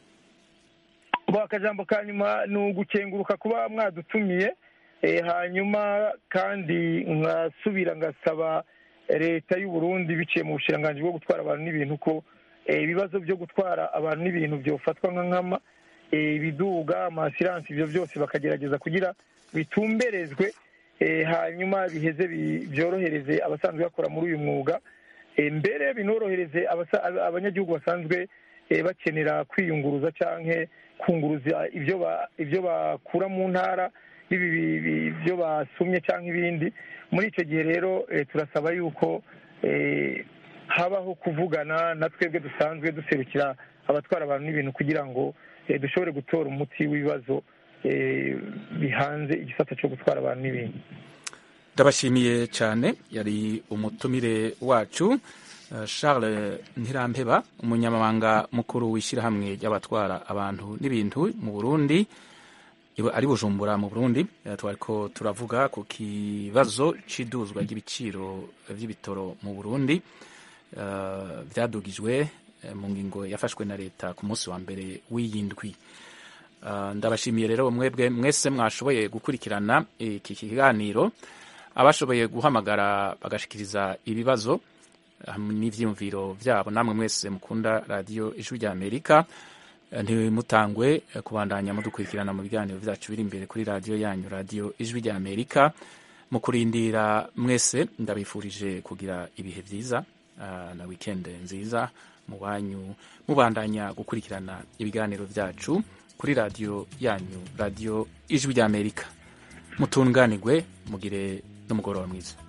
bo akajambo ka nyuma ni ugukenguruka kuba mwadutumiye eh, hanyuma kandi nkasubira ngasaba leta y'u Burundi biciye mu bushiranganji bwo gutwara abantu n'ibintu ko eh, ibibazo byo gutwara abantu n'ibintu byofatwa nka nkama eh, ibiduga amasiransi ibyo byose bakagerageza kugira bitumberezwe eh, hanyuma biheze bi- byorohereze abasanzwe bakora muri uyu mwuga Eh, mbere binorohereze abasa- ab- abanyagihugu basanzwe eh, bakenera kwiyunguruza canke kunguruza ibyo ba- ibyo bakura mu ntara bibi bi- bi- ibyo basumye cyangwa ibindi muri icyo gihe rero eh, turasaba yuko eh, habaho kuvugana na twebwe dusanzwe duserukira abatwara abantu n'ibintu kugira ngo eh, dushobore gutora umuti w'ibibazo eh, bihanze igisata cyo gutwara abantu n'ibintu ndabashimiye cyane yari umutumire wacu eh, Charles Ntirampeba umunyamabanga mukuru w'ishyirahamwe ry'abatwara abantu n'ibintu mu Burundi iwe ari Bujumbura mu Burundi Eh, twariko turavuga ku kibazo c'iduzwa ry'ibiciro vy'ibitoro mu Burundi eh, vyadugijwe eh, mu ngingo yafashwe na leta ku munsi wa mbere w'iyindwi Uh, ndabashimiye rero mwebwe mwese mwashoboye gukurikirana iki kiganiro abashoboye guhamagara bagashikiriza ibibazo hamwe n'ivyiyumviro vyabo namwe mwese mukunda radiyo ijwi rya amerika Eh, ntimutangwe eh, kubandanya mudukurikirana mu biganiro vyacu biri imbere kuri radiyo yanyu radiyo ijwi rya amerika mu kurindira mwese ndabifurije kugira ibihe vyiza ah, na weekend nziza mu banyu mubandanya gukurikirana ibiganiro vyacu kuri radiyo yanyu radiyo ijwi rya amerika mutunganirwe mugire n'umugoroba mwiza